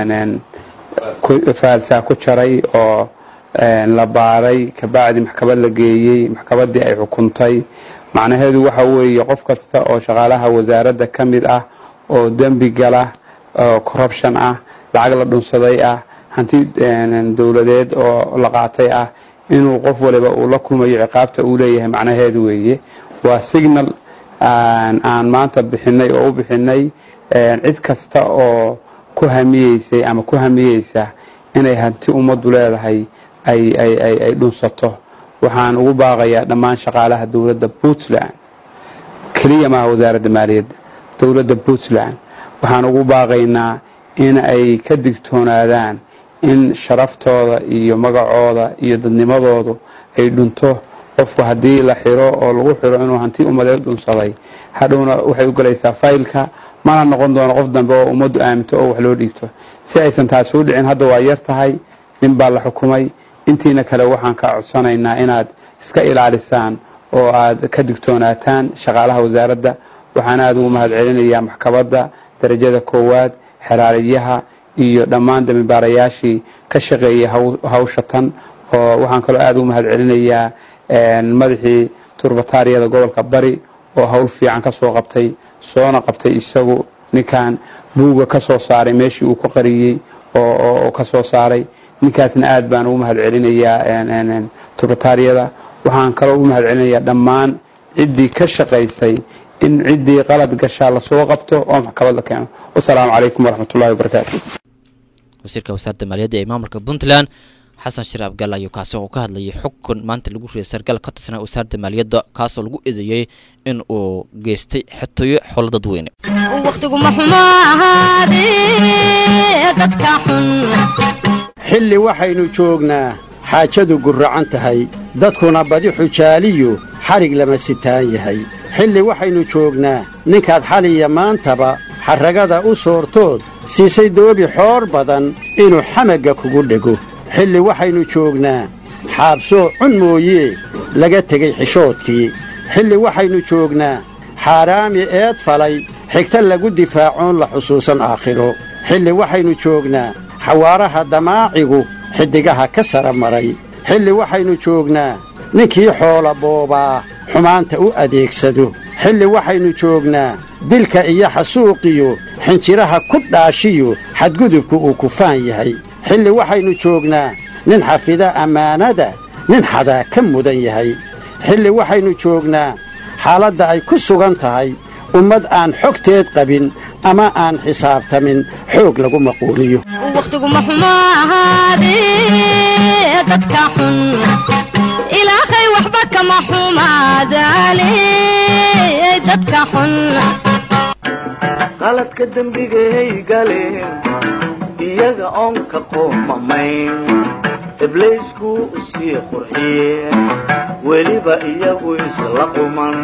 faalsaa ku jaray oo la baaray kabacdi maxkamad la geeyey maxkamaddii ay xukuntay macnaheedu waxa weeye qof kasta oo shaqaalaha wasaaradda ka mid ah oo dembi gala oo corruption ah lacag la dhunsaday ah hanti dowladeed oo la qaatay ah inuu qof waliba uu la kulmayo ciqaabta uu leeyahay macnaheedu weeye waa signal aan maanta bixinay oo u bixinay cid kasta oo ku hamiyeysay ama ku hamiyeysa inay hanti ummaddu leedahay ay dhunsato waxaan ugu baaqayaa dhammaan shaqaalaha dowladda puntland keliya maaha wasaaradda maaliyadda dowladda puntland waxaan ugu baaqaynaa in ay ka digtoonaadaan in sharaftooda iyo magacooda iyo dadnimadoodu ay dhunto qofku haddii la xiro oo lagu xiro inuu hanti ummadeed dhunsaday hadhowna waxay u galaysaa faylka mana noqon doono qof dambe oo ummaddu aaminto oo wax loo dhiibto si aysan taasi u dhicin hadda waa yar tahay nin baa la xukumay intiina kale waxaan ka codsanaynaa inaad iska ilaalisaan oo aad ka digtoonaataan shaqaalaha wasaaradda waxaan aada ugu mahad celinayaa maxkamadda darajada koowaad xeraaliyaha iyo dhammaan dambibaarayaashii ka shaqeeyay hawsha tan oo waxaan kaloo aada ugu mahad celinayaa madaxii turbataariyada gobolka bari oo hawl fiican ka soo qabtay soona qabtay isagu ninkan buuga ka soo saaray meeshii uu ku qariyey oo ka soo saaray ninkaasna aad baan ugu mahad celinayaa turbataariyada waxaan kaloo ugu mahad celinayaa dhammaan ciddii ka shaqaysay in ciddii qalad gashaa lasoo qabto oo maxkamad la keeno wasalaamu calaykum waraxmatullahi wabarakaatu wasiirka wasaaradda maaliyadda ee maamulka puntland xasan shir abgaal ayuu kaasi oo ka hadlayay xukun maanta lagu riyay sargaal ka tirsanaa wasaaradda maaliyadda kaasoo lagu eedeeyey in uu geystay xatooyo xoolo dadweyne wakhtiguma xumo ahaadee dadka xun xilli waxaynu joognaa xaajadu gurracan tahay dadkuna badi xujaaliyu xadhig lama sitaan yahay xilli waxaynu joognaa ninkaad xaliya maantaba xarragada u soortood siisay doobi xoor badan inuu xamagga kugu dhego xilli waxaynu joognaa xaabsoo cun mooyee laga tegey xishoodkii xilli waxaynu joognaa xaaraami eed falay xigta lagu difaacoon la xusuusan aakhiro xilli waxaynu joognaa xawaaraha damaacigu xiddigaha ka sara maray xilli waxaynu joognaa ninkii xoola boobaa xumaanta u adeegsado xilli waxaynu joognaa dilka iyo xasuuqiyo xinjiraha ku dhaashiyo xadgudubku uu kufaan yahay xilli waxaynu joognaa nin xafida ammaanada nin xadaa ka mudan yahay xilli waxaynu joognaa xaaladda ay ku sugan tahay ummad aan xogteed qabin ama aan xisaabtamin xoog lagu maquuliyo wakhtiguma xumo ahaadee dadka xun ilaahay waxba kama xumaadaane dadka xun qaladka dembigay galeen iyaga oon ka qoomamayn ibliisku u sii qurxiyeen weliba iyagu isla quman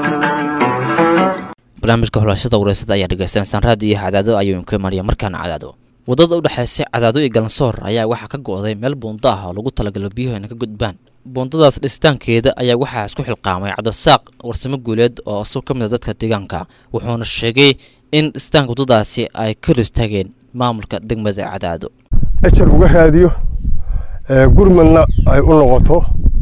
barnaamijka xulashada wareysada ayaa dhegaysanaysaan raadiyo cadaado ayuu inka imanaya markaana cadaado waddada u dhexaysa cadaado iyo galansoor ayaa waxaa ka go'day meel buundo ah oo lagu talagalo biyuhu ayna ka gudbaan buundadaas dhisitaankeeda ayaa waxaa isku xilqaamay cabdisaaq warsamo guuleed oo asug ka mid a dadka deegaanka wuxuuna sheegay in dhisitaanka waddadaasi ay ka hor istaageen maamulka degmada cadaado ejar uga raadiyo gurmadna ay u noqoto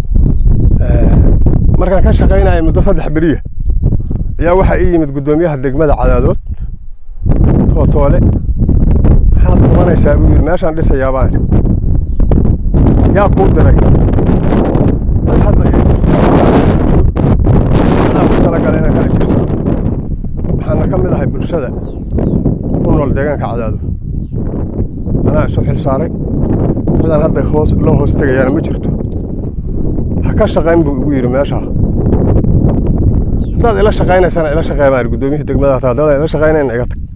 markaan ka shaqaynaya muddo saddex beriya ayaa waxaa ii yimid guddoomiyaha degmada cadaadood tootoole maxaad qabanaysaa buu yidhi meeshaan dhisayaa baan yaa kuu diray dad hadlaya anaa ku talagala inaan kala jirsano waxaana ka mid ahay bulshada ku nool deegaanka cadaado anaa isu xil saaray cidaan hadda hoos loo hoos tegayaana ma jirto ha ka shaqayn buu igu yidhi meeshaa haddaad ila shaqaynaysana ila shaqeey baan guddoomiyihii degmada taa haddaad ila shaqaynayna iga tag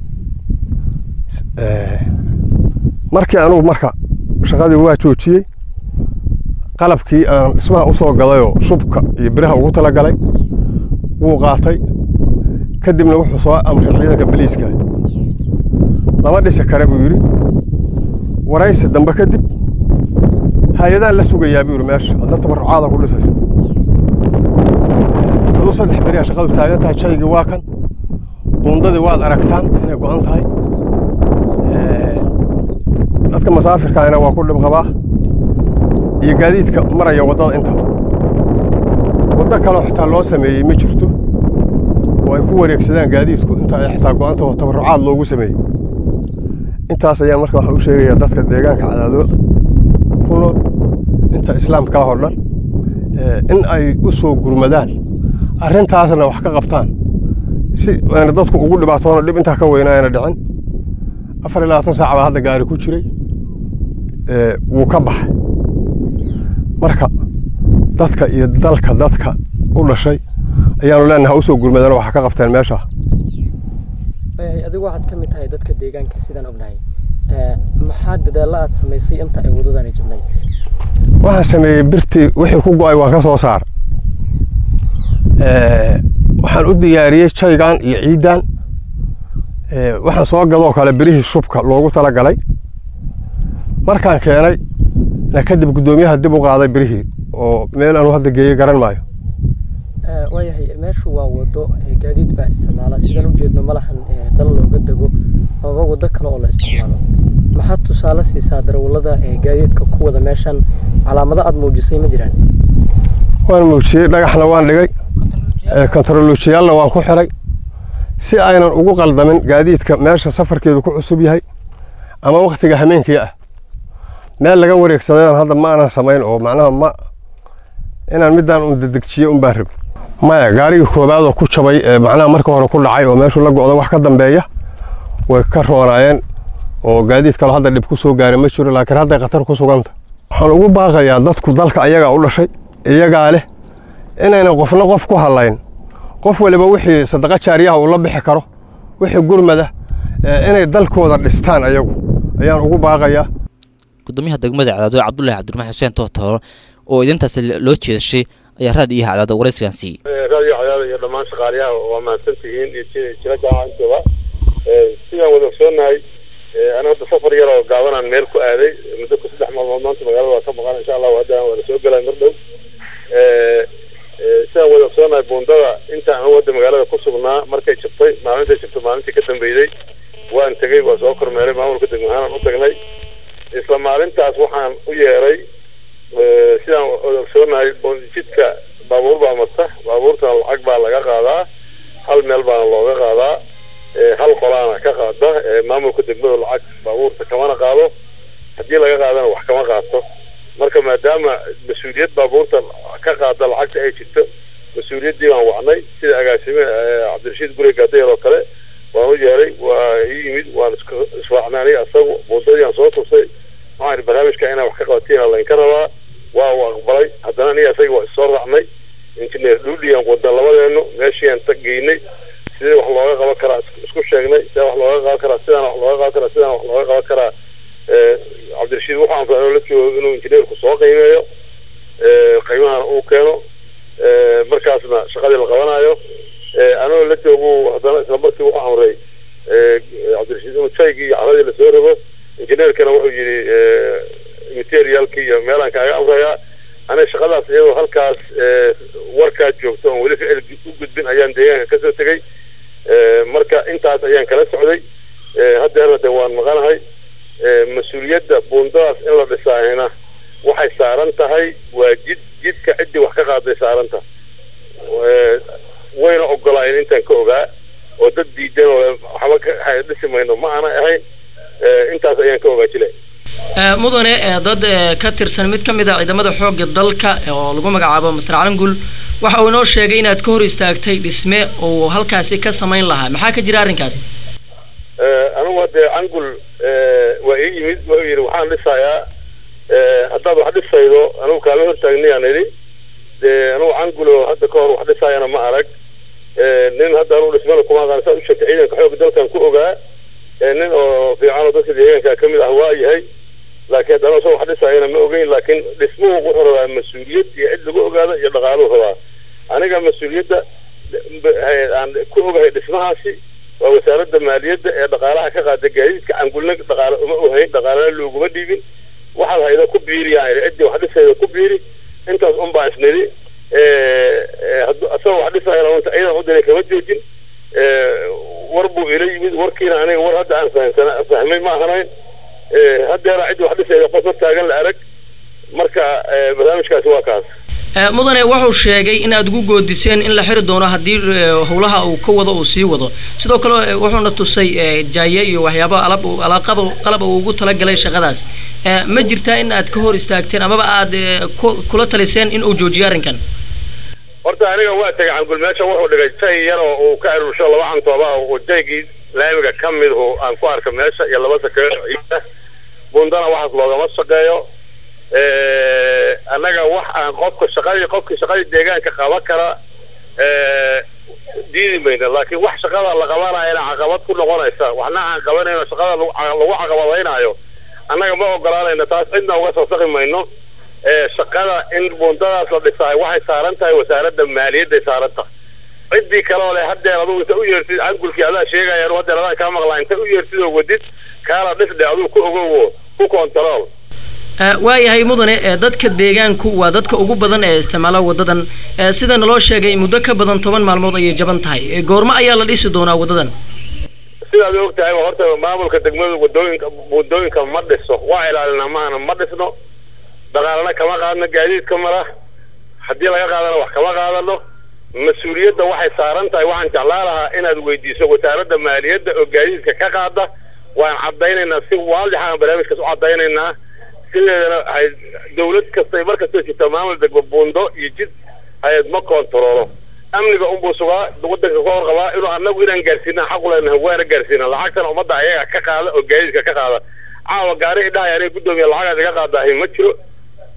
markii anugu marka shaqadii waa joojiyey qalabkii aan dhismaha u soo gadayoo shubka iyo biraha ugu talagalay wuu qaatay kadibna wuxuu soo amray ciidanka baliiska lama dhisi kare buu yidhi waraysi dambe kadib hay-adaan la sugayaa buu yidhi meesha hadna tabarucaada ku dhisaysa aduu saddex beriyaa shaqadu taagan tahay shaygii waa kan buundadii waad aragtaan inay go-an tahay dadka masaafirkaana waa ku dhib qabaa iyo gaadiidka maraya waddada intaba waddo kaleo xitaa loo sameeyey ma jirto oo ay ku wareegsadaan gaadiidku inta ay xitaa go-anta oo tabarucaad loogu sameeyey intaas ayaan marka waxaan u sheegayaa dadka deegaanka cadaadood ku nool inta islaamkaa oo dhan in ay u soo gurmadaan arrintaasna wax ka qabtaan si ayna dadku ugu dhibaatoono dhib intaa ka weyna ayna dhicin afar iyo labaatan saac baa hadda gaari ku jiray wuu ka baxay marka dadka iyo dalka dadka u dhashay ayaanu leenahay ha u soo gurmadaan waxa ka qabteen meesha adigu waxaad ka mid tahay dadka deegaanka sidaan ognahay maxaa dadaalla aad samaysay inta ay waddadani jibnay waxaan sameeyey birtii wixii ku go'ay waan ka soo saar waxaan u diyaariyey jaygan iyo ciidan waxaan soo gadoo kale birihii shubka loogu talagalay markaan keenay na kadib guddoomiyaha dib u qaaday birihii oo meel aanu hadda geeyey garan maayo waayahay meeshu waa waddo gaadiid baa isticmaala sidaan u jeedno ma lahan dhal looga dego amaba waddo kale oo la isticmaalo maxaad tusaale siisaa darawallada gaadiidka ku wada meeshan calaamado aad muujisay ma jiraan waan muujiyey dhagaxna waan dhigay kontarolojiyaalna waan ku xiray si aynan ugu qaldamin gaadiidka meesha safarkeedu ku cusub yahay ama waktiga hameenkii ah meel laga wareegsadayaan hadda ma aanan samayn oo macnaha ma inaan midaan un dedegjiyo un baan rabin maya gaarigii koobaadoo ku jabay macnaha marka hore ku dhacay oo meeshu la go'da wax ka dambeeya way ka roonaayeen oo gaadiid kaloo hadda dhib ku soo gaaray ma jiro laakiin hadday khatar ku suganta waxaan ugu baaqayaa dadku dalka ayagaa u dhashay iyagaa leh inaynan qofna qof ku hadlayn qof waliba wixii sadaqa jaariyaha uu la bixi karo wixii gurmada inay dalkooda dhistaan ayagu ayaan ugu baaqayaa gudoomiyaha degmada cadaado cabdulahi cabdiraxmaan xuseen tootooro oo idintaas loo jeedashay ayaa raad iyo cadaado waraysigan siiyey raadiyo cadaada iyo dhammaan shaqaalayaha waa mahadsantihiin iyo jira jaamacantooda sidaan wada ogsoonahay ana hadda safar yar oo gaabanaan meel ku aaday muddo ku saddex maalmood maanta magaalada waa ka maqan insha allahu haddana waana soo gelay mar dhow sidaan wada ogsoonahay buundada inta aan wadda magaalada ku sugnaa markay jabtay maalintay jabtay maalintii ka dambeeyey waan tegey waa soo kormeeray maamulka degmahaan u tagnay isla maalintaas waxaan u yeeray sidaan wada ogsoonahay jidka baabuur baa mata baabuurtana lacag baa laga qaadaa hal meel baana looga qaadaa hal qolaana ka qaada maamulka degmada lacag baabuurta kamana qaado haddii laga qaadana wax kama qaato marka maadaama mas-uuliyad baabuurta ka qaada lacagta ay jirto mas-uuliyaddii baan wacnay sida agaasime cabdirashiid gurey gaadayar oo kale waan u yeeray waa ii yimid waan israacnay aniga asagu buundadii aan soo tusay waxaan barnaamijka inaan wax ka qabatiin laynka rabaa waa uu aqbalay haddana aniga asaga waa issoo raacnay injineer dhuudhiyan wadan labadeenu meeshiiaan tag geynay sidii wax looga qaban karaa isku sheegnay sidee wax looga qaban karaa sidaan wax looga qaban karaa sidaan wax looga qaban karaa cabdirashiid wuxuu anfacay la joogo inuu injineerku soo qiimeeyo qiimahana uu keeno markaasna shaqadii la qabanayo anoo la joogu haddana isla markii wuxuu amray cabdirashiid inuu jaygii iyo caradii lasoo rogo injineerkana wuxuu yidhi materialkii iyo meelaan kaaga amrayaa aniga shaqadaas iyadoo halkaas warkaa joogto oon weli ficil u gudbin ayaan deegaanka kasoo tegey marka intaas ayaan kala socday haddeerna de waan maqanahay mas-uuliyadda buundadaas in la dhisaahina waxay saaran tahay waa jid jidka ciddii wax ka qaaday saaranta wayna ogolaayeen intaan ka ogaa oo dad diidan oo waxba ka dhisi mayno ma aanay ahayn intaas ayaan ka ogaa jile mudane dad ka tirsan mid ka mid a ciidamada xoogga dalka oo lagu magacaabo master calangul waxa uu inoo sheegay inaad ka hor istaagtay dhisme uu halkaasi ka samayn lahaa maxaa ka jira arrinkaas anigu haddee cangul waa ii yimid wuxuu yidhi waxaan dhisayaa haddaad wax dhisaydo anigu kaama hortaagnayaan idhi dee anigu cangulo hadda ka hor wax dhisaayana ma arag nin hadda anigu dhismana kuma aqaan saa u sheegtay ciidanka xoogga dalkan ku ogaa nin oo fiican oo dadka deegaanka ka mid ah waa yahay laakiin haddana isagoo wax dhisaayana ma ogeyn laakiin dhismuhu wuxuu rabaa mas-uuliyad iyo cid lagu ogaado iyo dhaqaaluhu rabaa aniga mas-uuliyadda aan ku ogahay dhismahaasi waa wasaaradda maaliyadda ee dhaqaalaha ka qaada gaadiidka cangulna dhaqaale uma ohayn dhaqaalena looguma dhiibin waxaad hayda ku biiriyaan idhi ciddii wax dhisayda ku biiri intaas un baa isnidhi asagoo wax dhisayana unta ciidan u diray kama joojin war buu ila yimid warkiina aniga war hadda aan fahamsana fahmay ma ahanayn haddeera ciddi wax dhisayda qof hortaagan la arag marka barnaamijkaasi waa kaas mudane wuxuu sheegay in aad ugu goodiseen in la xiri doono haddii howlaha uu ka wado uu sii wado sidoo kale wuxuuna tusay jaaye iyo waxyaabo alab alaqab qalab uu ugu talagalay shaqadaas ma jirtaa in aad ka hor istaagteen amaba aad kula taliseen in uu joojiyo arrinkan horta aniga waa tegay cangul meesha wuxuu dhigay jay yar oo uu ka aruursho laba cantooba oo jaygii laamiga ka mid hu aan ku arka meesha iyo laba sakeeyo bundana waxaas loogama shaqeeyo annaga wax aan qofka shaqadii qofkii shaqadii deegaanka qaban kara diidi mayna laakiin wax shaqada la qabanayana caqabad ku noqonaysa waxna aan qabanayno shaqada lagu caqabadaynaayo annaga ma ogolaanayno taas cidna uga soo saqi mayno shaqada in buundadaas la dhisaay waxay saaran tahay wasaaradda maaliyadday saaran tahay ciddii kaloo leh haddeer adugu inta u yeertid cangulkii adaa sheegayaan haddeer adaan kaa maqlaa inta u yeertid oo wadid kaala dhisdhe aduu ku ogowo ku kontarool waayahay mudane dadka deegaanku waa dadka ugu badan ee isticmaala wadadan sida naloo sheegay muddo ka badan toban maalmood ayay jaban tahay goormo ayaa la dhisi doonaa wadadan sidaad og tahay horta maamulka degmada wadooyinka wadooyinka ma dhiso waa ilaalinaa maana ma dhisno dhaqaalana kama qaadno gaadiidka mara haddii laga qaadana wax kama qaadano mas-uuliyadda waxay saaran tahay waxaan jeclaa lahaa inaad weydiiso wasaaradda maaliyadda oo gaadiidka ka qaada waan caddaynaynaa si waadix aan barnaamijkaas u caddaynaynaa sideedana hay dawlad kastay mar kastoo jirta maamul degmo buundo iyo jid hay-ad ma kontaroolo amniga unbuu sugaa wadanka ka horqabaa inuu annagu inaan gaarsiina xaqu leenahay waana gaarsiina lacagtana ummadda ayaga ka qaada oo gaadiidka ka qaada caawa gaari idhahay aniga guddoomiya lacagaas iga qaadaahay ma jiro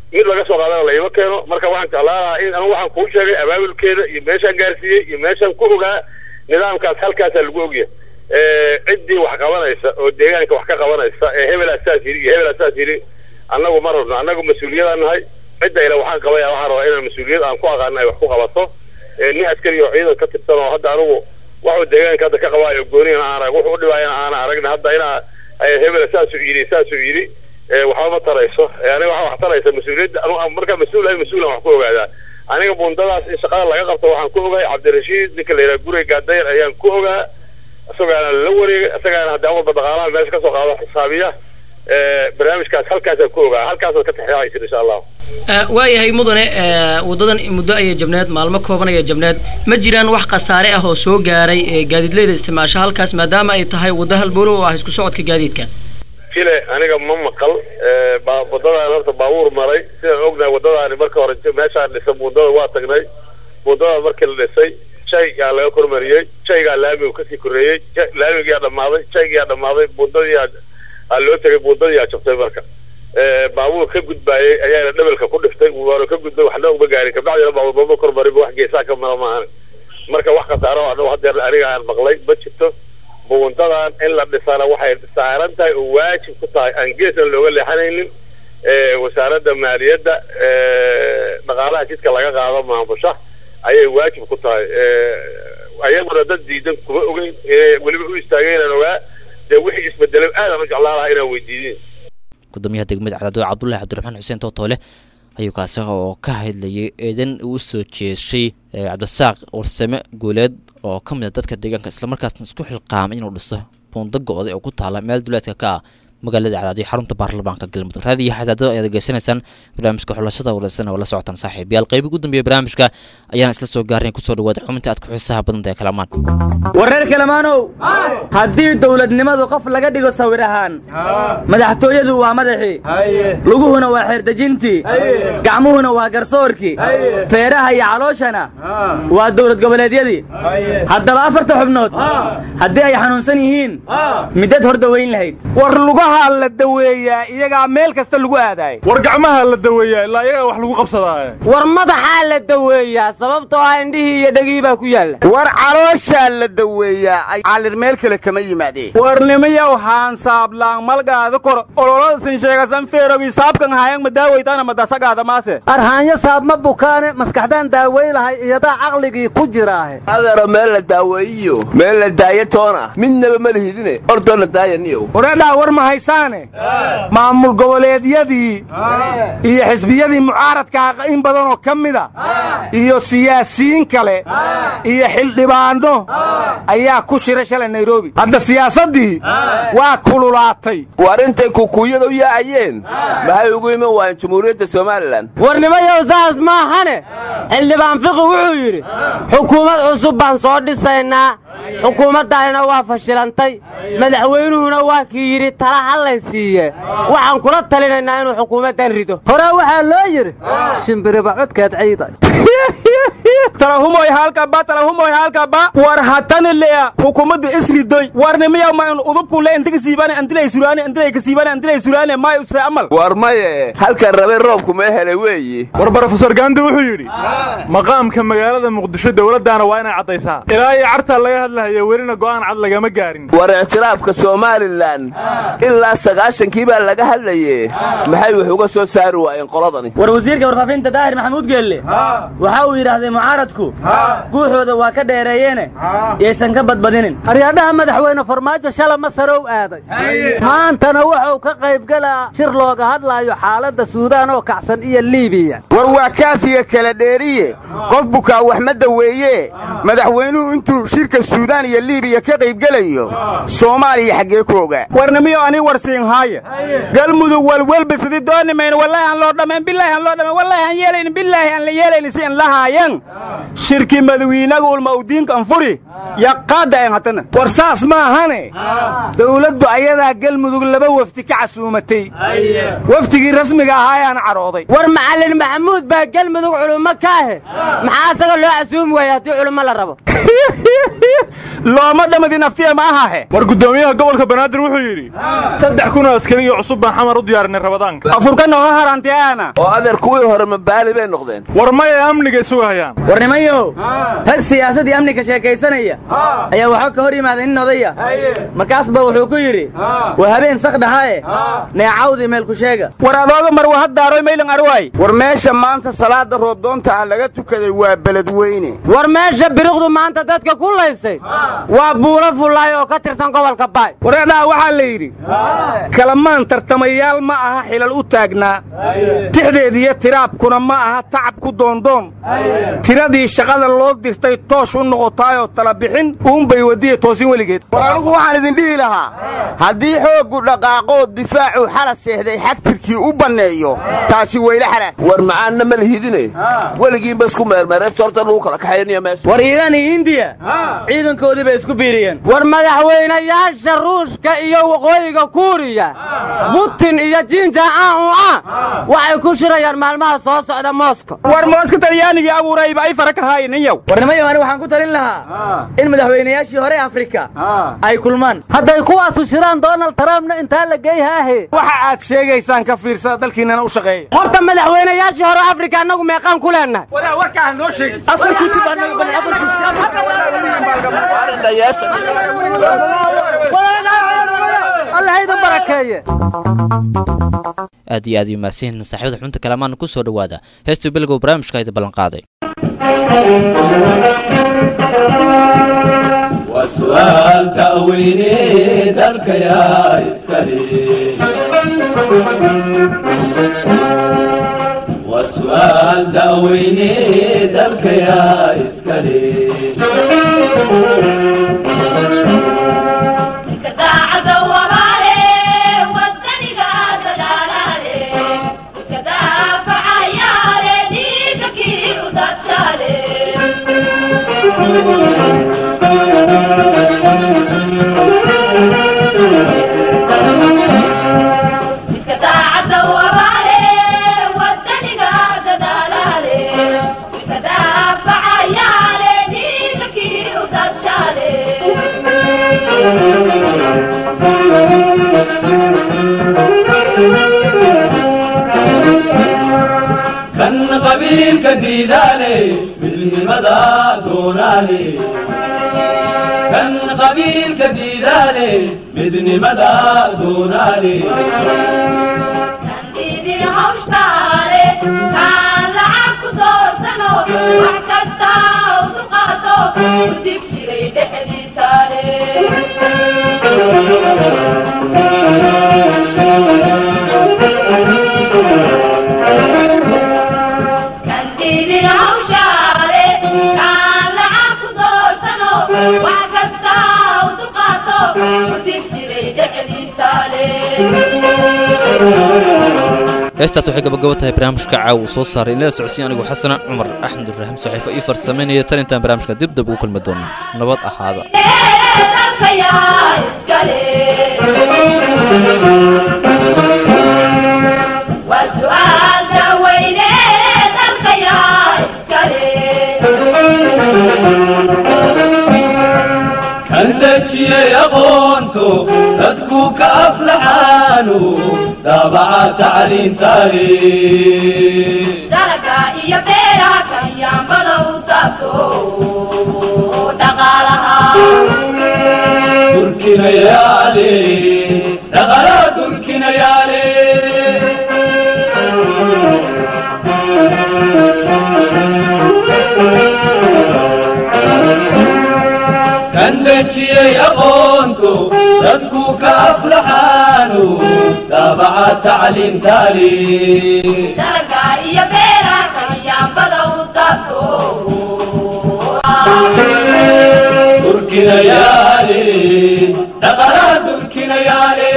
mid laga soo qaadana layma keeno marka waxaan jeclaan lahaa in anigu waxaan kuu sheegay abaabulkeeda iyo meeshaan gaarsiiyey iyo meeshaan ku ogaa nidaamkaas halkaasaa lagu ogyahay ciddii wax qabanaysa oo deegaanka wax ka qabanaysa ee hebelaa saas yidhi iyo hebelaa saas yidhi annagu ma rabno annagu mas-uuliyadaan nahay cidda ile waxaan qabaya waxaan rabaa inaan mas-uuliyad aan ku aqaano ay wax ku qabato nin askari oo ciidan ka tirsan oo hadda anigu waxuu deegaanka hadda ka qabaayo gooniyana aan arag wuxuu u dhibaayana aana aragna hadda inaa hebela saasuu yidhi saasuu yidhi waxba ma tarayso aniga waxaa wax taraysa mas-uuliyadda anu markaa mas-uul ahay mas-uulan wax ku ogaadaa aniga bundadaas in shaqada laga qabto waxaan ku ogahay cabdirashiid ninka la yidhaha gurey gaadayr ayaan ku ogaa isagaana la wareegay isagaana haddii awalba dhaqaalaha meesha kasoo qaado xisaabiya barnaamijkaas halkaasaan ku ogaa halkaasaad ka taxeexaysid insha allahu waayahay mudane waddadan muddo ayay jabneed maalmo kooban ayay jabneed ma jiraan wax khasaare ah oo soo gaaray gaadiidleyda isticmaasho halkaas maadaama ay tahay waddo halbowlo oo ah isku socodka gaadiidka jile aniga ma maqal wadadaan horta baabuur maray sidaan ognahay waddadaani marka hore meeshaan dhisa buundada waa tagnay buundada markii la dhisay shaygaa laga kormariyey shaygaa laamigu kasii koreeyey laamigiyaa dhammaaday shaygiyaa dhammaaday buundadii aa loo tegay buundadiyaa jabtay marka baabuur ka gudbaayey ayaana dhabalka ku dhiftay waana ka gudbay waxna uma gaarin kabacdina baabuur mama kormarinba wax geesaa ka mara maahan marka wax khasaaro anagu hadeer aniga aan maqlay ma jirto buundadan in la dhisana waxay saaran tahay oo waajib ku tahay aan geesna looga leexanaynin wasaaradda maaliyadda dhaqaalaha jidka laga qaado maamusha ayay waajib ku tahay ayaguna dad diidan kuma ogeyn weliba u istaageenaan ogaa dee wixii isbedelay aadaan u jeclaan lahaa inaan weydiidin gudoomiyaha degmada cadaadooda cabdullahi cabdiraxmaan xuseen tootoole ayuu kaasi oo ka hadlayay eedan uu soo jeeshay cabdisaaq warsame guuleed oo ka mid a dadka deegaanka islamarkaasna isku xilqaamay inuu dhiso buundo go-day oo ku taala meel duleedka ka ah magaalada cadaadiyo xarunta baarlamaanka galmudug raadiyo xadaadada ayaad degeysanaysaan barnaamijka xulashada wareysan oo la socotaan saaxiibayaal qaybi ugu dambeeya barnaamijka ayaan isla soo gaarnay kusoo dhawaada xubinta aad ku xiisaha badanta ee kalamaan wareer kalamaanow haddii dowladnimadu qof laga dhigo sawir ahaan madaxtooyadu waa madaxii luguhuna waa xeerdejintii gacmuhuna waa garsoorkii feeraha iyo calooshana waa dowlad goboleedyadii haddaba afarta xubnood haddii ay xanuunsan yihiin midad hor dawayn lahayd war lugaha la daweeyaa iyagaa meel kasta lagu aadaay war gacmaha la daweeyaa ilaa iyagaa wax lagu qabsadaaye war madaxaa la daweeyaa sababtoo ah indhihii iyo dhegihii baa ku yaalla war calooshaa la daweeyaa calir meel kale kama yimaadeen warnimiyow haansaablaan malgaada kor ololadasin sheegasan feerogi saabkan hayan madaaweytaana madasagaada maase arhaanyo saabma bukaane maskaxdaan daawey lahay iyadaa caqligii ku jiraahe adeero meel la daaweeyiyo meel la daayo toona midnaba ma lihidine ordoona daayaniyow wareedhaa war ma haysaane maamul goboleedyadii iyo xisbiyadii mucaaradkaa in badanoo ka mida iyo siyaasiyiin kale iyo xildhibaanno ayaa ku shira shalay nairobi hadda siyaasaddii waa kululaatay war intay kukuyada u yaacayeen maxay ugu iman waayeen jumhuuriyadda somalilan warnimayow saas maahane xildhibaan fiqi wuxuu yidhi xukuumad cusub baan soo dhisaynaa xukuumaddaanina waa fashilantay madaxweynuhuna waa kii yidhi tala hallay siiye waxaan kula talinaynaa inuu xukuumaddan rido hore waxaa loo yidhi shimbiriba codkeed ciida talahumoy halkaba talahumoy halkaba war hatani lea hukumaddu isridoy warnimiya ma udubkule intiga siibane antilay suraane antilay kasiibane antilay suraane may use amal war maye halkan rabay roobku mee helay weeyi war brofesor gandi wuxuu yidhi maqaamka magaalada muqdisho dowladdaana waa inay caddaysaa ilaa iyo cartaa laga hadlahayo welina go'aan cad lagama gaarin war ictiraafka somalilan ilaa sagaashankii baa laga hadlaye maxay wax uga soo saari waayeen qoladani war wasiirka warfaafinta daahir maxamuud geelle waxa uu yidhaahday mucaaradku guuxooda waa ka dheereeyeene yaysan ka badbadinin aryaadhaha madaxweyne farmaajo shala masarow aaday maantana wuxuu ka qaybgalaa shir looga hadlaayo xaaladda suudaan oo kacsan iyo liibiya war waa kaafiya kala dheeriye qof bukaa wax ma daweeye madaxweynuhu intuu shirka suudaan iyo liibiya ka qaybgelayo soomaaliya xaggee ku ogaa warnimiyo ani warsiinhaaya galmudug walwelbisidi doonimayno wallaahi aan loo dhammayn bilaahi aan loo dhammayn wallaahi aan yeelaynin bilaahi aan la yeelaynin si aan lahaayan shirki madawiinaga ulma udiinka anfuri yaqaada en hatana war saas maahane dowladdu ayadaa galmudug laba wafdi ka casuumatay wafdigii rasmiga ahaa ayaana cadhooday war macallin maxamuud baa galmudug culummo ka ahe maxaa asaga loo casuumi waaya haddii culummo la rabo looma dhamadi naftiya ma ahahe war guddoomiyaha gobolka banaadir wuxuu yidhi saddex kun oo askari iyo cusub baan xamar u diyaarinay rabadaanka afurka nooga harantiyaana oo adeer kuwii hore mabaali bay noqdeen war maya amniga sugahayaan war nimanyow rag siyaasad iyo amniga sheekaysanaya ayaa waxaa ka hor yimaaday nin odaya markaasba wuxuu ku yidhi waa habeen sakdhahae neecawdii meelku sheega war adooga mar wahadaaroy maylan arwaay war meesha maanta salaada roobdoonta ah laga tukaday waa beledweyne war meesha biriqdu maanta dadka ku laysay waa buulo fullaay oo ka tirsan gobolka baay wareedhaha waxaa la yidhi kalamaan tartamayaal ma aha xilal u taagnaa tixdeediyo tiraabkuna ma aha tacab ku doondoon tiradii shaqada loo dirtay toosh u noqotaayoo tala bixin uunbay wadiya toosin weligeed war anugu waxaan idin dhihi lahaa haddii xooggu dhaqaaqoo difaacuu xala seexday xagtirkii u banneeyo taasi weyla xalaal war macaanna ma lihidine weligiinba isku meermeeraysta horta lagu kala kaxaynaya meesha war iiraan iyo hindiya ciidankoodii bay isku biiriyeen war madaxweynayaasha ruushka iyo waqooyiga kuuriya butin iyo jinja aan u ah waxay ku shirayaan maalmaha soo socda mooska war mooska talyaanigii abuurayba ay fara ka haayininyow war nimayo ani waxaan ku talin lahaa in madaxweynayaashii hore afrika ay kulmaan hadday kuwaasu shiraan donald trumpna intaa la geeyhaahe waxa aad sheegaysaan ka fiirsada dalkiinnana u shaqeeya horta madaxweynayaashii hore afrika annagu meeqaan ku leennahay wadaa warkaa noo sheegi afar kursi baa naga badan afar kursi alla hayda barakeeye aad iyo aad iyo mahadsan saaxiibada xubinta kalamaan ku soo dhowaada heestii bilgow barnaamijka ayda ballan qaaday وسؤال تأويني ذلك يا إسكالي وسؤال تأويني ذلك يا إسكالي كان قبيل كديدالي بالهمدا دونالي كان قبيل كديدالي بدن مدى دونالي heestaas waxay gabagabo tahay barnaamijka caaw uu soo saaray inala socodsiin anigu xasana cumar axmed ibraahim saxiifo ii farsameynaya tan intaan barnaamijka dib dab ugu kulmi doono nabad ahaada kan dejiyey aqoonto dadku ka aflaxaanu daabaca tacliintaani dalaga iyo beera kanyaambada u taabto oo dhaqaalaha durkinayaale dhaqalaa durkinayaale kan dejiyey aqoonto dadku ka aflaxaanu daabaca tacliintaani dalaga iyo beera kanyaambada u taabto durkinayaale dhaqalaa durkinayaale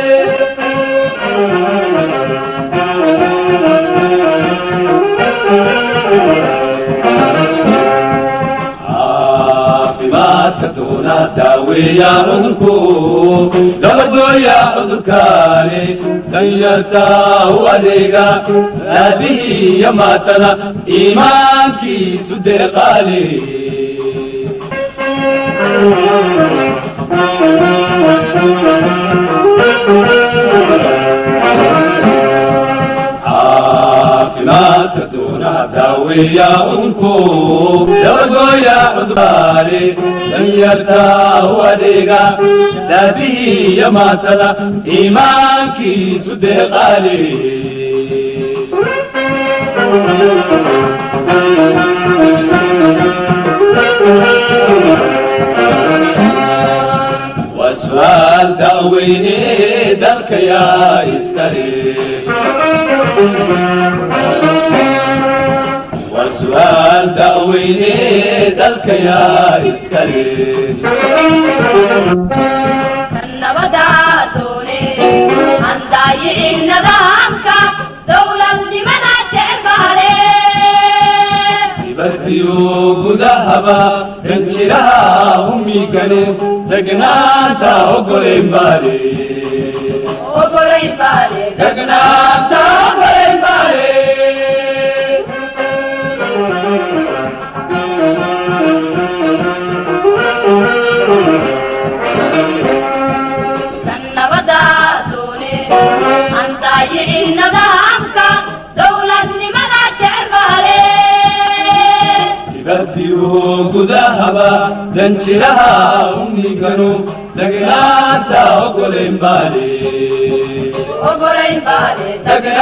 caafimaadka doona daaweeya cudurku gabadhooya cudurkaani danyarta u adeega aabihii iyo maatada iimaankiisu deeqaale caafimaadka doona daaweeya cudurku dabagooya cudbaale danyarta u adeega daadihii iyo maatada iimaankiisu deeqaale waa su'aal da'weyne dalka yaa iskale waa su'aal da'weyne dalka yaa iskale nabadaa doone aan daayicin nidaamka dowladnimada jecel baale dibadiyo gudahaba danjiraha humigane degnaanta ogoleyn baale ogolayn baale degnaanta ogoleyn baale nabadaa doone aan daayicin nidaamka dowladnimada jecel baale dibadiyo gudahaba danjiraha humiganu degnaanta ogoleyn baale ogolayn baale